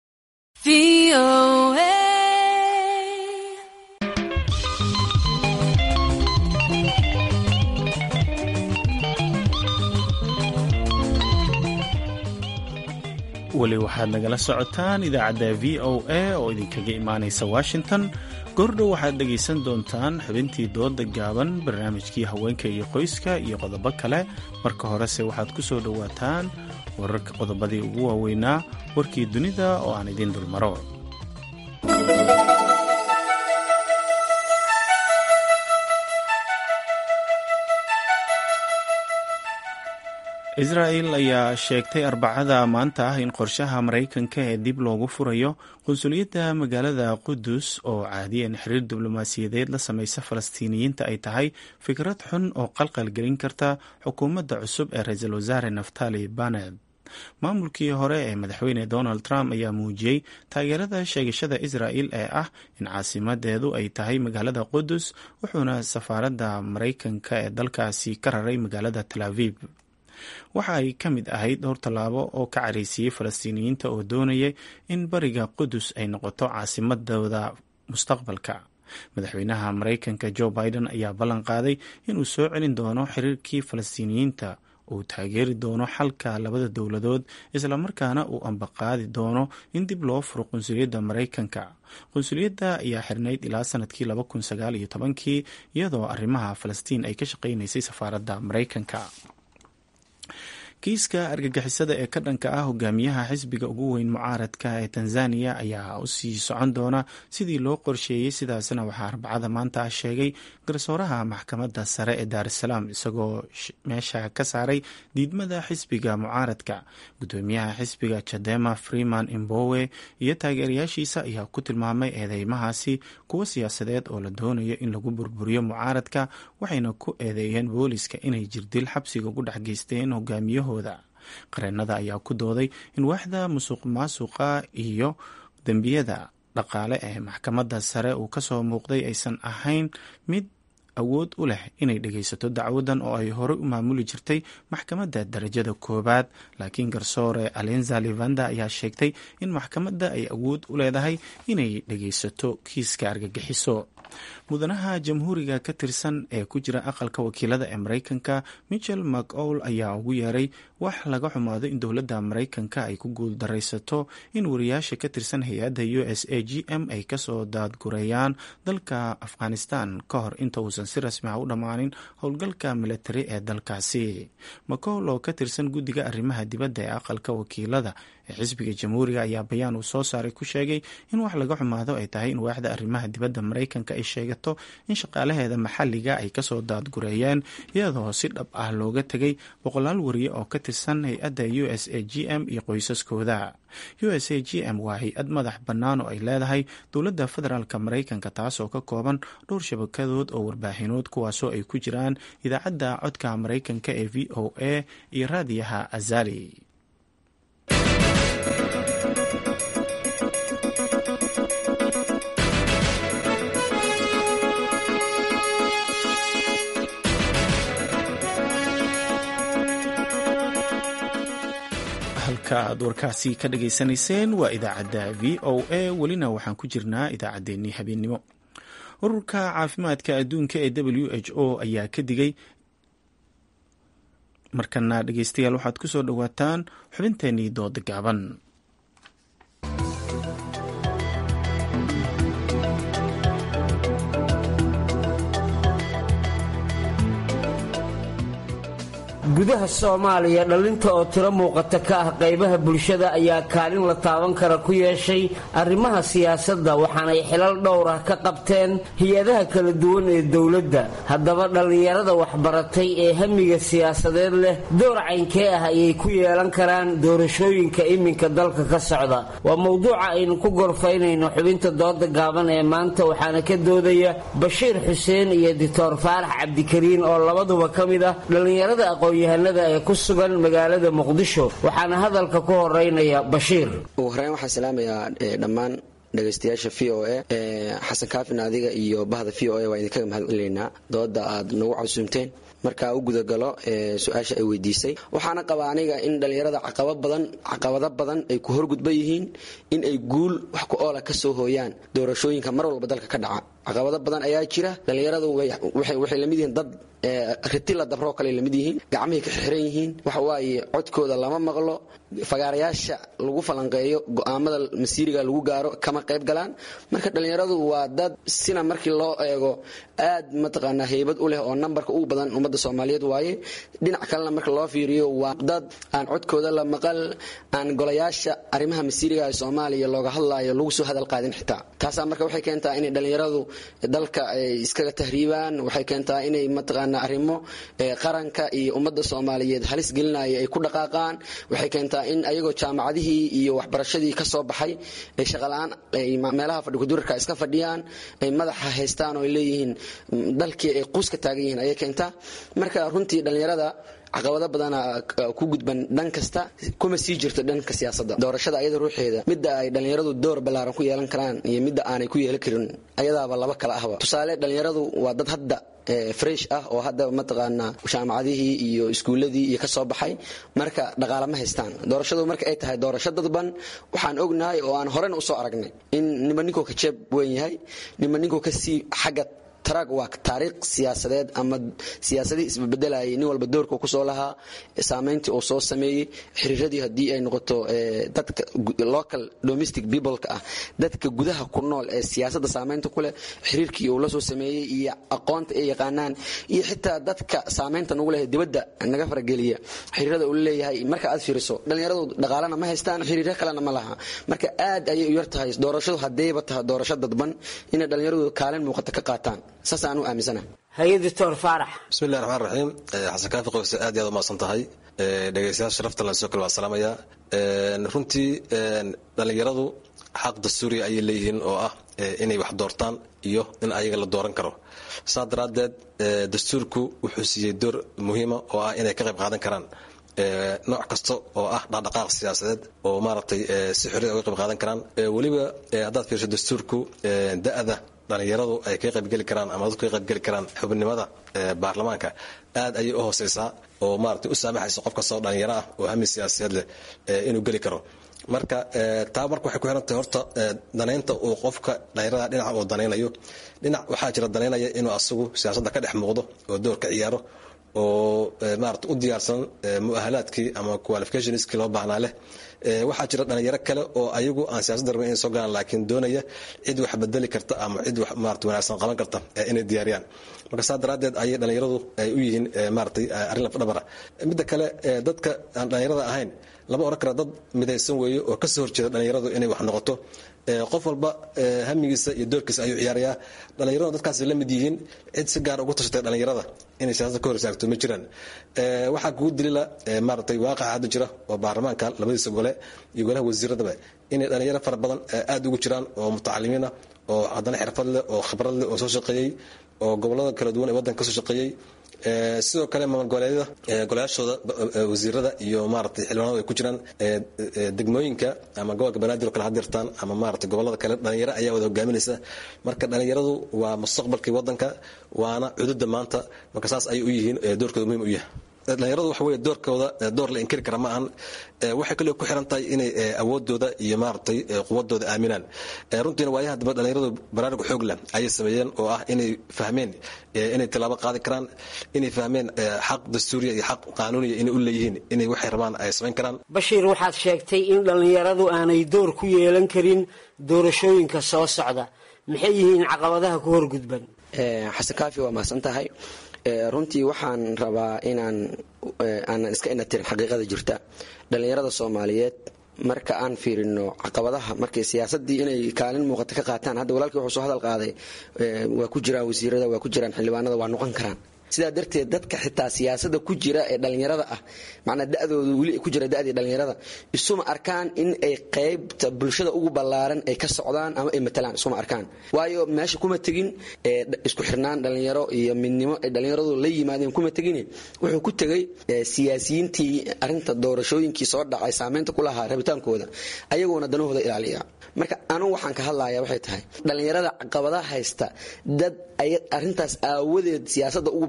weli waxaad nagala socotaan idaacadda v o a oo idinkaga imaanaysa washington goordhow waxaad dhegaysan doontaan xubintii dooda gaaban barnaamijkii haweenka iyo qoyska iyo qodobo kale marka horese waxaad ku soo dhowaataan wararka qodobadii ugu waaweynaa warkii dunida oo aan idiin dulmaro israa'el ayaa sheegtay arbacada maanta ah in qorshaha maraykanka ee dib loogu furayo qunsuliyadda magaalada qudus oo caadiyan xiriir diblomaasiyadeed la samaysa falastiiniyiinta ay tahay fikrad xun oo qalqal gelin karta xukuumadda cusub ee ra-iisul wasaare naftali baned maamulkii hore ee madaxweyne donald trump ayaa muujiyey taageerada sheegashada israa'el ee ah in caasimadeedu ay tahay magaalada qudus wuxuuna safaaradda maraykanka ee dalkaasi ka raray magaalada tel aviv waxa ay ka mid ahayd dhowr tallaabo oo ka careysiiyey falastiiniyiinta oo doonayay in bariga qudus ay noqoto caasimadooda mustaqbalka madaxweynaha maraykanka joe biden ayaa ballan qaaday inuu soo celin doono xiriirkii falastiiniyiinta uu taageeri doono xalka labada dowladood islamarkaana uu ambaqaadi doono in dib loo furo qunsuliyadda maraykanka qunsuliyadda ayaa xirnayd ilaa sanadkii laba kun sagaal iyo tobankii iyadoo arrimaha falastiin ay ka shaqaynaysay safaaradda maraykanka kiiska argagixisada ee ka dhanka ah hogaamiyaha xisbiga ugu weyn mucaaradka ee tanzaniya ayaa usii socon doona sidii loo qorsheeyey sidaasna waxaa arbacada maanta sheegay garsooraha maxkamadda sare ee daarusalaam isagoo meesha ka saaray diidmada xisbiga mucaaradka gudoomiyaha xisbiga jadema freeman imbowe iyo taageerayaashiisa ayaa ku tilmaamay eedeymahaasi kuwo siyaasadeed oo la doonayo in lagu burburiyo mucaaradka waxayna ku eedeeyeen booliska inay jirdil xabsiga ugu dhex geysteen hogaamiyaho qareenada ayaa ku dooday in waaxda musuq maasuqa iyo dembiyada dhaqaale ee maxkamadda sare uu kasoo muuqday aysan ahayn mid awood u leh inay dhegaysato dacwadan oo ay horey u maamuli jirtay maxkamadda darajada koowaad laakiin garsoore alenza livanda ayaa sheegtay in maxkamadda ay awood u leedahay inay dhegaysato kiiska argagixiso mudanaha jamhuuriga ka tirsan ee ku jira aqalka wakiilada ee maraykanka michel mcowl ayaa ugu yeeray wax laga xumaado in dowladda maraykanka ay ku guuldaraysato in wariyaasha ka tirsan hay-adda u s a g m ay kasoo daadgureeyaan dalka afghanistan ka hor inta uusan si rasmi ah u dhammaanin howlgalka militari ee dalkaasi mcowl oo ka tirsan guddiga arrimaha dibadda ee aqalka wakiilada ee xisbiga jamhuuriga ayaa bayaan uu soo saaray ku sheegay in wax laga xumaado ay tahay in waaxda arrimaha dibadda maraykanka ay sheegato in shaqaalaheeda maxalliga ay kasoo daadgureeyeen iyadoo si dhab ah looga tegay boqolaal wariye oo ka tirsan hay-adda u s a g m iyo qoysaskooda u s a g m waa hay-ad madax bannaan oo ay leedahay dowladda federaalk maraykanka taasoo ka kooban dhowr shabakadood oo warbaahinood kuwaasoo ay ku jiraan idaacadda codka maraykanka ee v o a iyo raadiyaha azali halka aad warkaasi ka dhageysanayseen waa idaacadda v o a welina waxaan ku jirnaa idaacaddeenii habeennimo ururka caafimaadka adduunka ee w h o ayaa ka digay markana dhegeystayaal waxaad ku soo dhowaataan xubinteenii dooda gaaban gudaha soomaaliya dhallinta oo tiro muuqata ka ah qaybaha bulshada ayaa kaalin la taaban kara ku yeeshay arrimaha siyaasadda waxaanay xilal dhowr ah ka qabteen hay-adaha kala duwan ee dowladda haddaba dhallinyarada waxbaratay ee hamiga siyaasadeed leh door caynkee ah ayay ku yeelan karaan doorashooyinka iminka dalka ka socda waa mowduuca aynu ku gorfaynayno xubinta dooda gaaban ee maanta waxaana ka doodaya bashiir xuseen iyo doctor faarax cabdikariin oo labaduba ka mid ah dhallinyarada aqoon-yahanada ee ku sugan magaalada muqdisho waxaana hadalka ku horeynaya bashiir ugu horeyn waxaan salaamayaa dhammaan dhegaystayaasha v o a xasan kaafin adiga iyo bahda v o a waa idinkaga mahad celineynaa dooda aad nagu casuumteen markaa u gudagalo su-aasha ay weydiisay waxaana qabaa aniga in dhallinyarada caqaba badan caqabado badan ay ku horgudban yihiin in ay guul wax ku oola ka soo hooyaan doorashooyinka mar walba dalka ka dhaca caqabado badan ayaa jira dhallinyaradu waxay lamid yihiin dad riti la dabroo kale lamid yihiin gacmahay ka xirxiran yihiin waxa waaye codkooda lama maqlo fagaarayaasha lagu falanqeeyo go'aamada masiiriga lagu gaaro kama qayb galaan marka dhallinyaradu waa dad sina markii loo eego aad mataqaanaa heybad u leh oo nambarka ugu badan ummadda soomaaliyeed waaye dhinac kalena marka loo fiiriyo waa dad aan codkooda la maqal aan golayaasha arrimaha masiiriga ee soomaaliya looga hadlaayo lagu soo hadal qaadin xitaa taasaa marka waxay keentaa inay dhallinyaradu dalka ay iskaga tahriibaan waxay keentaa inay mataqaanaa arrimo qaranka iyo ummadda soomaaliyeed halis gelinaya ay ku dhaqaaqaan waxay keentaa in ayagoo jaamacadihii iyo waxbarashadii ka soo baxay ay shaqala-aan meelaha fadhikudurarka iska fadhiyaan ay madaxa haystaan oo ay leeyihiin dalkii ay quuska taagan yihiin ayay keentaa marka runtii dhallinyarada caqabado badana ku gudban dhan kasta kuma sii jirto dhanka siyaasadda doorashada ayada ruuxeeda midda ay dhallinyaradu door ballaaran ku yeelan karaan iyo midda aanay ku yeelan karin ayadaaba laba kala ahba tusaale dhallinyaradu waa dad hadda fresh ah oo hadda mataqaanaa jaamacadihii iyo iskuuladii iyo kasoo baxay marka dhaqaale ma haystaan doorashadu marka ay tahay doorasho dadban waxaan ognahay oo aan horena usoo aragnay in nima ninkuu ka jeeb weyn yahay nima ninkuu kasii xagga tarag waa taariikh siyaasadeed ama siyaasadii isbebedelayay nin walba doorka kusoo lahaa saamayntii uu soo sameeyey xiriiradii haddii ay noqoto dadka local domestic peopleka ah dadka gudaha ku nool ee siyaasadda saamaynta ku leh xiriirkii uu la soo sameeyey iyo aqoonta ay yaqaanaan iyo xitaa dadka saamaynta nagu leh dibadda naga farageliya xiriirada uu leeyahay marka aad fiiriso dhallinyaradu dhaqaalena ma haystaan xiriiro kalena ma laha marka aad ayay u yar tahay doorashadu haddayba tahay doorasho dadban inay dhallinyaradu kaalin muuqata ka qaataan saasaan u aaminsana haye doctor faarax bismillahi raxmaan raxiim xasan kaafi qoyse aad iyo aad u mahadsan tahay dhegeystayaal sharafta lan soo kale waa salaamaya runtii dhallinyaradu xaq dastuuriya ayay leeyihiin oo ah inay wax doortaan iyo in ayaga la dooran karo saa daraaddeed dastuurku wuxuu siiyey door muhiima oo ah inay ka qayb qaadan karaan nooc kasta oo ah dhaqdhaqaaq siyaasadeed oo maaragtay si xorriya uga qayb qaadan karaan weliba haddaad fiirso dastuurku da-da dhallinyaradu ay ka qaybgeli karaan ama dadku ka qaybgeli karaan xubnimada baarlamaanka aad ayay u hooseysaa oo maaragtay u saamaxaysa qof kastoo dhallinyaro ah oo hami siyaasadeed leh inuu geli karo marka taa marka waxay ku xiran tahay horta danaynta uu qofka dhallinyarada dhinaca uu danaynayo dhinac waxaa jira danaynaya inuu asagu siyaasadda ka dhex muuqdo oo door ka ciyaaro oo maarata u diyaarsan muahalaadkii ama qualificationskii loo baahnaa leh waxaa jira dhalinyaro kale oo ayagu aan siyaasadda rabin inay soo galaan laakiin doonaya cid wax bedeli karta ama cid wax maarata wanaagsan qaban karta inay diyaariyaan marka saa daraaddeed ayay dhalinyaradu ay u yihiin maaratay arrin lafdhabara midda kale dadka aan dhalinyarada ahayn lama oran kara dad midaysan weeye oo kasoo horjeeda dhalinyaradu inay wax noqoto qof walba hamigiisa iyo doorkiisa ayuu ciyaarayaa dhallinyaradu dadkaas la mid yihiin cid si gaar ugu tashatay dhallinyarada inay siyaasada ka hor istaagto ma jiraan waxaa kugu dilila maaragtay waaqaca hadda jira oo baarlamaanka labadiisa gole iyo golaha wasiiradaba inay dhalinyaro fara badan aada ugu jiraan oo mutacalimiin ah oo haddana xirfad leh oo khibrad leh oo soo shaqeeyey oo gobolada kala duwan ee waddanka kasoo shaqeeyey sidoo kale maamul goboleedyada golayaashooda wasiirada iyo maaragtay xildhibaanadu ay ku jiraan degmooyinka ama gobolka banaadir oo kale hadirtaan ama maaragtay gobolada kale dhalinyaro ayaa wada hogaaminaysa marka dhalinyaradu waa mustaqbalkii waddanka waana cududa maanta marka saas ayay u yihiin doorkooda muhiim u yahay dhalinyaradu waxa weye doorkooda door la inkiri kara ma ahan waxay kaloo ku xiran tahay inay awoodooda iyo maaragtay quwadooda aaminaan runtiina waayaha dambe dhalinyaradu baraarug xoog leh ayay sameeyeen oo ah inay fahmeen inay tilaabo qaadi karaan inay fahmeen xaq dastuuriya iyo xaq qaanuuniya inay u leeyihiin inay waxay rabaan ay samayn karaan bashiir waxaad sheegtay in dhallinyaradu aanay door ku yeelan karin doorashooyinka soo socda maxay yihiin caqabadaha ku horgudban xasan kaafi waa mahadsan tahay runtii waxaan rabaa inaan aanan iska inatirin xaqiiqada jirta dhallinyarada soomaaliyeed marka aan fiirino caqabadaha markay siyaasadii inay kaalin muuqata ka qaataan hadda walaalkii wuxuu soo hadal qaaday waa ku jiraan wasiirada waa ku jiraan xildhibaanada waa noqon karaan sidaa darteed dadka xitaa siyaasada ku jira ee dhallinyarada ah macnaa da-dooda weli ku jira da-dii dhallinyarada isuma arkaan in ay qaybta bulshada ugu ballaaran ay ka socdaan ama ay matalaan isuma arkaan waayo meesha kuma tegin isku xirnaan dhallinyaro iyo midnimo ay dhallinyaradu la yimaadeen kuma tegin wuxuu ku tegay siyaasiyiintii arinta doorashooyinkii soo dhacay saameynta ku lahaa rabitaankooda ayagoona danahooda ilaaliya marka anugu waxaan ka hadlaya waxay tahay dhallinyarada caqabadaha haysta dad arintaas aawadeed siyaasada ugu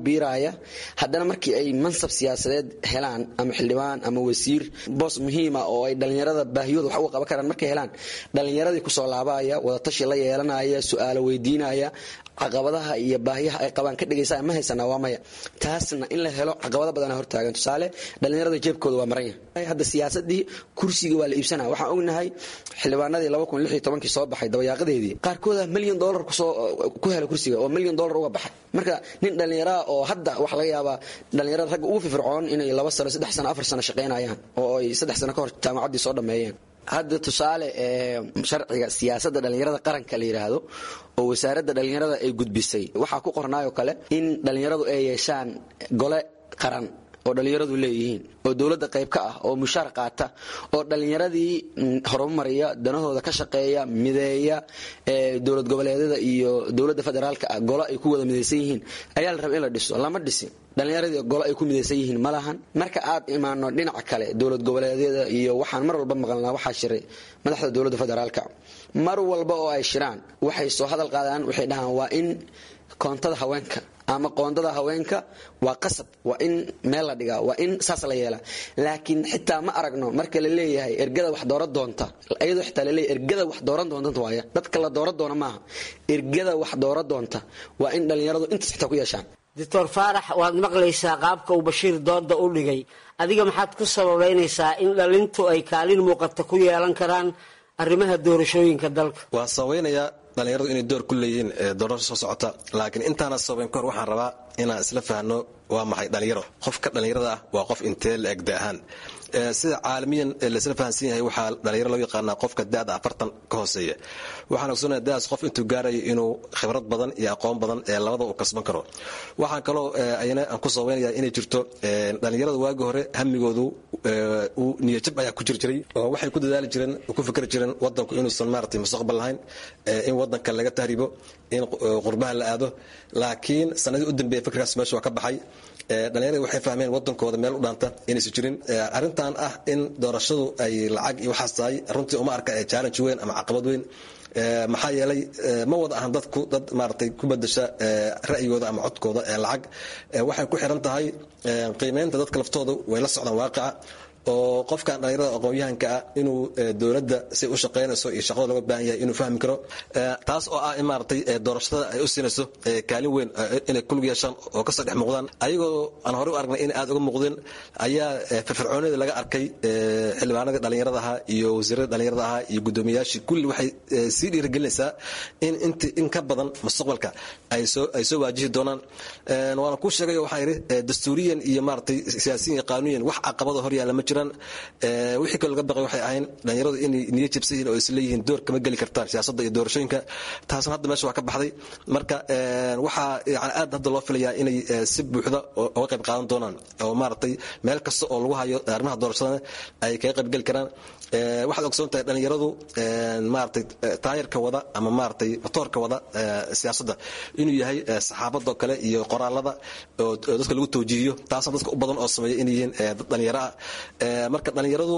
biiraya haddana markii ay mansab siyaasadeed helaan ama xildhibaan ama wasiir boos muhiima oo ay dhallinyarada baahiyooda wax uga qaban karaan markay helaan dhallinyaradii kusoo laabaya wadatashi la yeelanaya su-aalo weydiinaya caqabadaha iyo baahiyaha ay qabaan ka dhegaysa ma haysanaa waa maya taasna in la helo caqabado badana hortaagan tusaale dhallinyarada jeebkooda waa maran yahay hadda siyaasadii kursiga waa la iibsanaa waxaan ognahay xildhibaanadii soo baxay dabayaaqadeedii qaarkooda milyan dolar ku hela kursiga oo milyan dolar uga baxay marka nin dhallinyaraa oo hadda waxa laga yaabaa dhallinyarada ragga ugu firfircoon inay laba sano saddex sano afar sano shaqaynayaan oo ay saddex sano ka hor jaamacaddii soo dhammeeyeen hadda tusaale sharciga siyaasadda dhallinyarada qaranka la yidhaahdo oo wasaaradda dhallinyarada ay gudbisay waxaa ku qornaayoo kale in dhallinyaradu ay yeeshaan gole qaran oo dhallinyaradu leeyihiin oo dowladda qayb ka ah oo mushaar qaata oo dhallinyaradii horumariya danahooda ka shaqeeya mideeya dowlad goboleedyada iyo dowladda federaalka ah golo ay ku wada midaysan yihiin ayaa la raba in la dhiso lama dhisin dhallinyaradii golo ay ku midaysan yihiin ma lahan marka aad imaano dhinaca kale dowlad goboleedyada iyo waxaan mar walba maqalnaa waxaa shiray madaxda dowladda federaalka mar walba oo ay shiraan waxay soo hadal qaadaan waxay dhahaan waa in koontada haweenka ama qoondada haweenka waa qasab waa in meel la dhigaa waa in saas la yeelaa laakiin xitaa ma aragno marka la leeyahay ergada wax dooran doonta iyadoo xitaa la leeyahay ergada wax dooran doonta waaya dadka la dooran doona maaha ergada wax dooran doonta waa in dhallinyaradu intaas xitaa ku yeeshaan doctor faarax waad maqlaysaa qaabka uu bashiir dooda u dhigay adiga maxaad ku sababaynaysaa in dhalintu ay kaalin muuqata ku yeelan karaan arrimaha doorashooyinka dalka waa sabaynayaa dhallinyaradu inay door ku leeyihiin doorasho soo socota laakiin intaana sabayn kahor waxaan rabaa inaan isla fahno waa maxay dhallinyaro qofka dhallinyarada ah waa qof intee la eg da ahaan sida caalamiyan laisla fahansan yahay waxaa dhalinyaro loo yaqaanaa qofka da'da afartan ka hooseeya waxaan ogsoonaya da'daas qof intuu gaarayo inuu khibrad badan iyo aqoon badan ee labada uu kasban karo waxaan kaloo ayana aan ku sabaynaya inay jirto dhallinyarada waagi hore hamigoodu uu niyajab ayaa ku jir jiray oo waxay ku dadaali jireen ku fikri jireen wadanku inuusan maaragtay mustaqbal lahayn in wadanka laga tahribo in qurbaha la aado laakiin sanadii u dambeeya fikirkaas meesha waa ka baxay dhalinyarada waxay fahmeen wadankooda meel u dhaanta inaysan jirin arrintan ah in doorashadu ay lacag iyo waxaas tahay runtii uma arka ee challenge weyn ama caqabad weyn maxaa yeelay ma wada ahan dadku dad maaragtay ku bedesha ra'yigooda ama codkooda ee lacag waxay ku xiran tahay qiimeynta dadka laftooda way la socdaan waaqica oo qofkan dhallinyarada aqoon-yahanka ah inuu dowladda si u shaqaynayso iyo shaqada looga baahan yahay inuu fahmi karo taas oo ah in maaragtay doorashada ay u siinayso kaalin weyn inay kulug yeeshaan oo kasoo dhex muuqdaan ayagoo aan horey u aragnay inay aad uga muuqdeen ayaa firfircoonida laga arkay xildhibaanadii dhallinyarada ahaa iyo wasiirada dhallinyarada ahaa iyo guddoomiyayaashii kulli waxay sii dhiirigelinaysaa in int in ka badan mustaqbalka ay soo ay soo waajihi doonaan waana kuu sheegayo waxaan idhi dastuuriyan iyo maaragtay siyaasiyan iyo qaanuyan wax caqabada hor yaalla ma jiraan wixii kaloo laga baqay waxay ahayn dhallinyaradu inay niyo jabsan yihiin oo isleeyihiin door kama geli kartaan siyaasadda iyo doorashooyinka taasna hadda meesha waa ka baxday marka waxaa yani aad hadda loo filayaa inay si buuxda uga qayb qaadan doonaan oo maaragtay meel kasta oo lagu hayo arrimaha doorashadana ay kaga qayb geli karaan waxaad ogsoon tahay dhallinyaradu maaragtay taayarka wada ama maaragtay matoorka wada siyaasadda inuu yahay saxaabadoo kale iyo qoraalada oo dadka lagu tawjiihiyo taasna dadka u badan oo sameeya inay yihiin dad dhallinyaro ah marka dhallinyaradu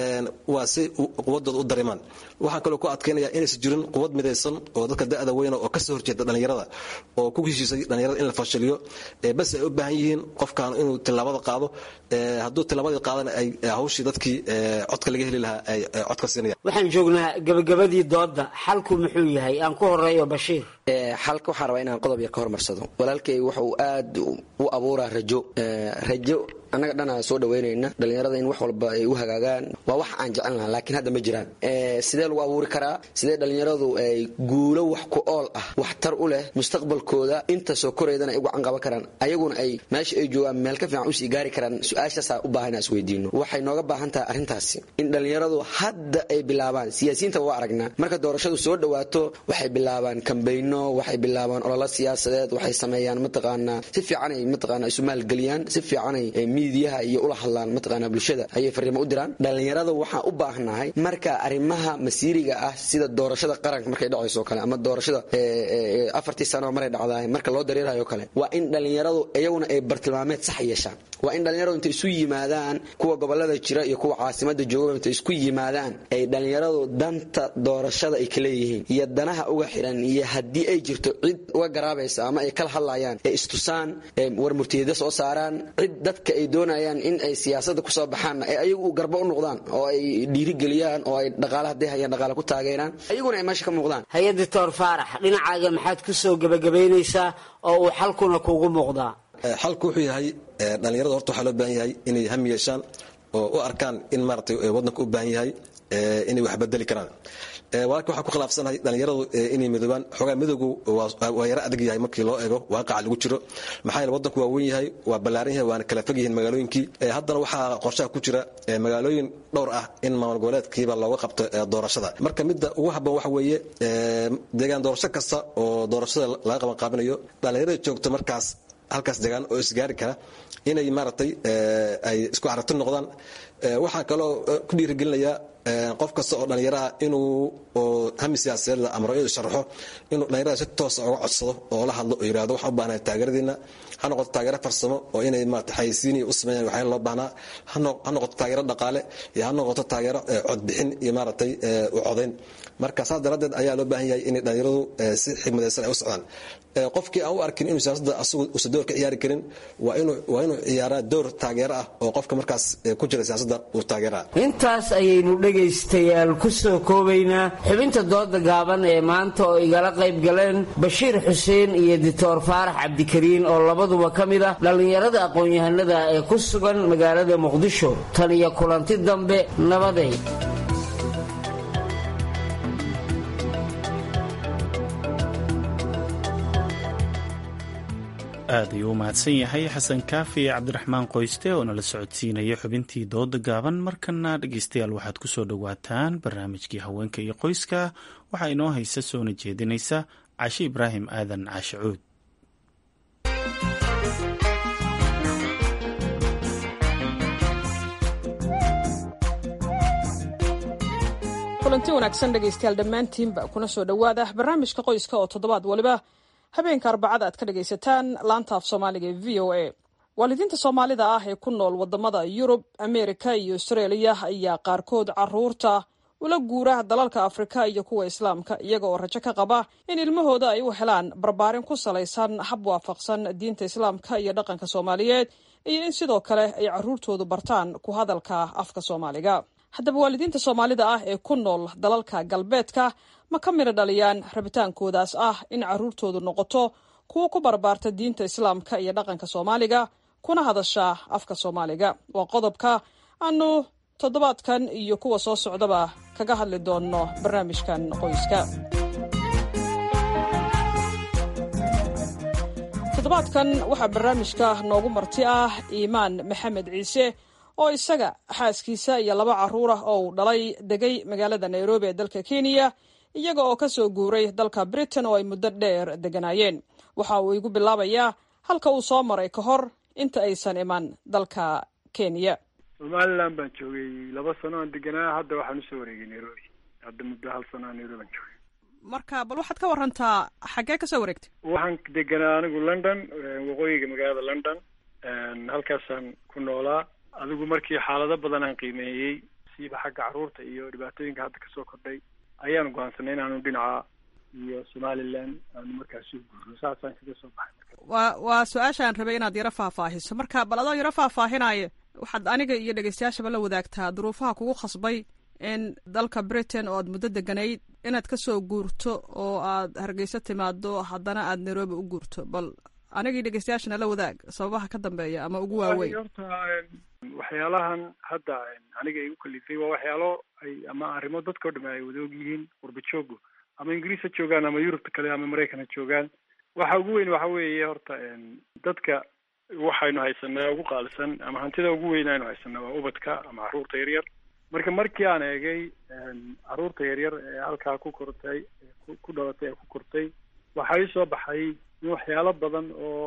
waa si quwadooda u dareemaan waxaan kaloo ku adkaynaya inaysan jirin quwad midaysan oo dadka da'da weyna oo kasoo horjeeda dhallinyarada oo ku heshiisay dhallinyarada in la fashiliyo bas ay u baahan yihiin qofkan inuu tilaabada qaado hadduu tilaabadii qaadana ay hawshii dadkii codka laga heli lahaa ay codka siinayaan waxaan joognaa gabagabadii dooda xalku muxuu yahay aan ku horeeyo bashiir xalka waxaan rabaa inaan qodob yar ka hormarsado walaalkay wuxuu aad u abuuraa rajo rajo annaga dhanaa soo dhaweynayna dhallinyarada in wax walba ay u hagaagaan waa wax aan jecel lahaa laakiin hadda ma jiraan sidee lagu abuuri karaa sidee dhallinyaradu ay guulo wax ku ool ah waxtar u leh mustaqbalkooda inta soo koreydana ay uga canqaban karaan ayaguna ay meesha ay joogaan meel ka fiican usii gaari karaan su-aashaasaa u baahan inaan isweydiino waxay nooga baahan tahay arrintaasi in dhallinyaradu hadda ay bilaabaan siyaasiyiinta waa aragnaa marka doorashadu soo dhawaato waxay bilaabaan kambayno waxay bilaabaan ololo siyaasadeed waxay sameeyaan mataqaanaa si fiicanay mataqaanaa isu maalgeliyaan si fiicanay miidiyaha iyo ula hadlaan mataqaana bulshada ayay fariimo u diraan dhallinyarada waxaan u baahnahay marka arrimaha masiiriga ah sida doorashada qaranka markay dhacayso kale ama doorashada afartii sano maray dhacdaay marka loo dareerayo kale waa in dhallinyaradu iyaguna ay bartilmaameed sax yeeshaan waa in dhallinyaradu intay isu yimaadaan kuwa gobolada jira iyo kuwa caasimada jooga intay isku yimaadaan ay dhallinyaradu danta doorashada ay ka leeyihiin iyo danaha uga xiran iyo haddii ay jirto cid uga garaabaysa ama ay kala hadlayaan ee istusaan war murtiyada soo saaraan cid dadka ay doonayaan in ay siyaasada kusoo baxaanna ee ayagu garba u noqdaan oo ay dhiirigeliyaan oo ay dhaqaale hadday hayaan dhaqaale ku taageeraan ayaguna ay meesha ka muuqdaan hay-ad doctor faarax dhinacaaga maxaad ku soo gebagabaynaysaa oo uu xalkuna kugu muuqdaa xalku wuxuu yahay dhallinyarada horta waxaa loo baahan yahay inay ham yeeshaan oo u arkaan in maaragtay waddanka u baahan yahay inay wax bedeli karaan walaalka waxaan ku khilaafsanahay dhallinyaradu inay midoobaan xoogaa midowgu waa yaro adag yahay markii loo eego waaqaca lagu jiro maxaa yeele waddanku waa weyn yahay waa ballaaran yahay waana kala fog yihiin magaalooyinkii haddana waxaa qorshaha ku jira magaalooyin dhowr ah in maamul goboleedkiiba looga qabto doorashada marka midda ugu habboon waxa weeye deegaan doorasho kasta oo doorashada laga qaban qaabinayo dhallinyarada joogto markaas halkaas degaan oo isgaari kara inay maaragtay ay isku carabti noqdaan waxaa kaloo ku dhiirigelinayaa qof kasta oo dhallinyaraha inuu hami siyaasadeed la amro inuu sharaxo inuu dhallinyarada si toosa uga codsado oo la hadlo oo yidhahdo waxaan u baahnahay taageeradiina ha noqoto taageero farsamo oo inay maarata xayisiiniya u sameeyaan waxyaala loo baahnaa ha noqoto taageero dhaqaale iyo ha noqoto taageero codbixin iyo maaragtay u codayn marka saas daraaddeed ayaa loo baahan yahay inay dhallinyaradu si xigmadaysan ay u socdaan qofkii aan u arkin inuu siyaasadda asagu uusan door ka ciyaari karin waa inuu waa inuu ciyaaraa door taageero ah oo qofka markaas ku jira siyaasadda uu taageeraa intaas ayaynu dhegaystayaal ku soo koobaynaa xubinta dooda gaaban ee maanta oo igala qayb galeen bashiir xuseen iyo doctor faarax cabdikariin oo labaduba ka mid ah dhallinyarada aqoon-yahanada ee ku sugan magaalada muqdisho tan iyo kulanti dambe nabaday aad ayuu u mahadsan yahay xasan kaafi cabdiraxmaan qoyste oo nala socodsiinaya xubintii dooda gaaban markana dhegeystayaal waxaad ku soo dhowaataan barnaamijkii haweenka iyo qoyska waxaa inoo haysa soona jeedinaysa cashe ibraahim aadan caashicuud kulanti wanaagsan dhegaystayaal dhammaantiinba kuna soo dhowaada barnaamijka qoyska oo toddobaad waliba habeenka arbacada aad ka dhagaysataan laanta af soomaaliga ee v o a waalidiinta soomaalida ah ee ku nool wadamada yurub ameerika iyo austraeliya ayaa qaarkood caruurta ula guura dalalka afrika iyo kuwa islaamka iyaga oo rajo ka qaba in ilmahooda ay u helaan barbaarin ku salaysan hab waafaqsan diinta islaamka iyo dhaqanka soomaaliyeed iyo in sidoo kale ay caruurtoodu bartaan ku hadalka afka soomaaliga haddaba waalidiinta soomaalida ah ee ku nool dalalka galbeedka ma ka midho dhaliyaan rabitaankoodaas ah in caruurtoodu noqoto kuwo ku barbaarta diinta islaamka iyo dhaqanka soomaaliga kuna hadasha afka soomaaliga waa qodobka aanu toddobaadkan iyo kuwa soo socdaba kaga hadli doonno barnaamijkan qoyska toddobaadkan waxaa barnaamijka noogu marti ah iimaan maxamed ciise oo isaga xaaskiisa iyo laba caruur ah oo uu dhalay degay magaalada nairobi ee dalka kenya iyaga oo ka soo guuray dalka britain oo ay muddo dheer deganaayeen waxa uu igu bilaabayaa halka uu soo maray ka hor inta aysan iman dalka kenya somalilan baan joogay laba sano aan deganaa hadda waxaan usoo wareegay nairobi hadda muddo hal sano aan nairobi aan joogay marka bal waxaad ka warantaa xaggee ka soo wareegtay waxaan deganaa anigu london waqooyiga magaalada london halkaasaan ku noolaa adigu markii xaalado badan aan qiimeeyey siiba xagga caruurta iyo dhibaatooyinka hadda kasoo kordhay ayaanu go'aansanay inaanu dhinaca iyo somalilan aanu markaas u guurno saasaan kaga soo baxay waa waa su-aashaan rabay inaad yaro faahfaahiso marka bal adoo yaro faahfaahinaayo waxaad aniga iyo dhegeystayaashaba la wadaagtaa duruufaha kugu khasbay in dalka britain oo aad muddo deganayd inaad kasoo guurto oo aad hargeysa timaado haddana aad nairobi u guurto bal anigii dhegeystayaashana la wadaag sababaha ka dambeeya ama ugu waaweyn horta waxyaalahan hadda aniga igu kalifay waa waxyaalo ay ama arrimo dadkao dham ay wada og yihiin qurba joogu ama ingiriis ha joogaan ama yurubta kale ama maraykan ha joogaan waxa ugu weyn waxa weeye horta dadka waxaynu haysanaa ugu qaalisan ama hantida ugu weyn aynu haysanaa waa ubadka ama caruurta yaryar marka markii aan eegay caruurta yaryar ee halkaa ku kortay ku dhalatay ee ku kortay waxaa ii soo baxay in waxyaalo badan oo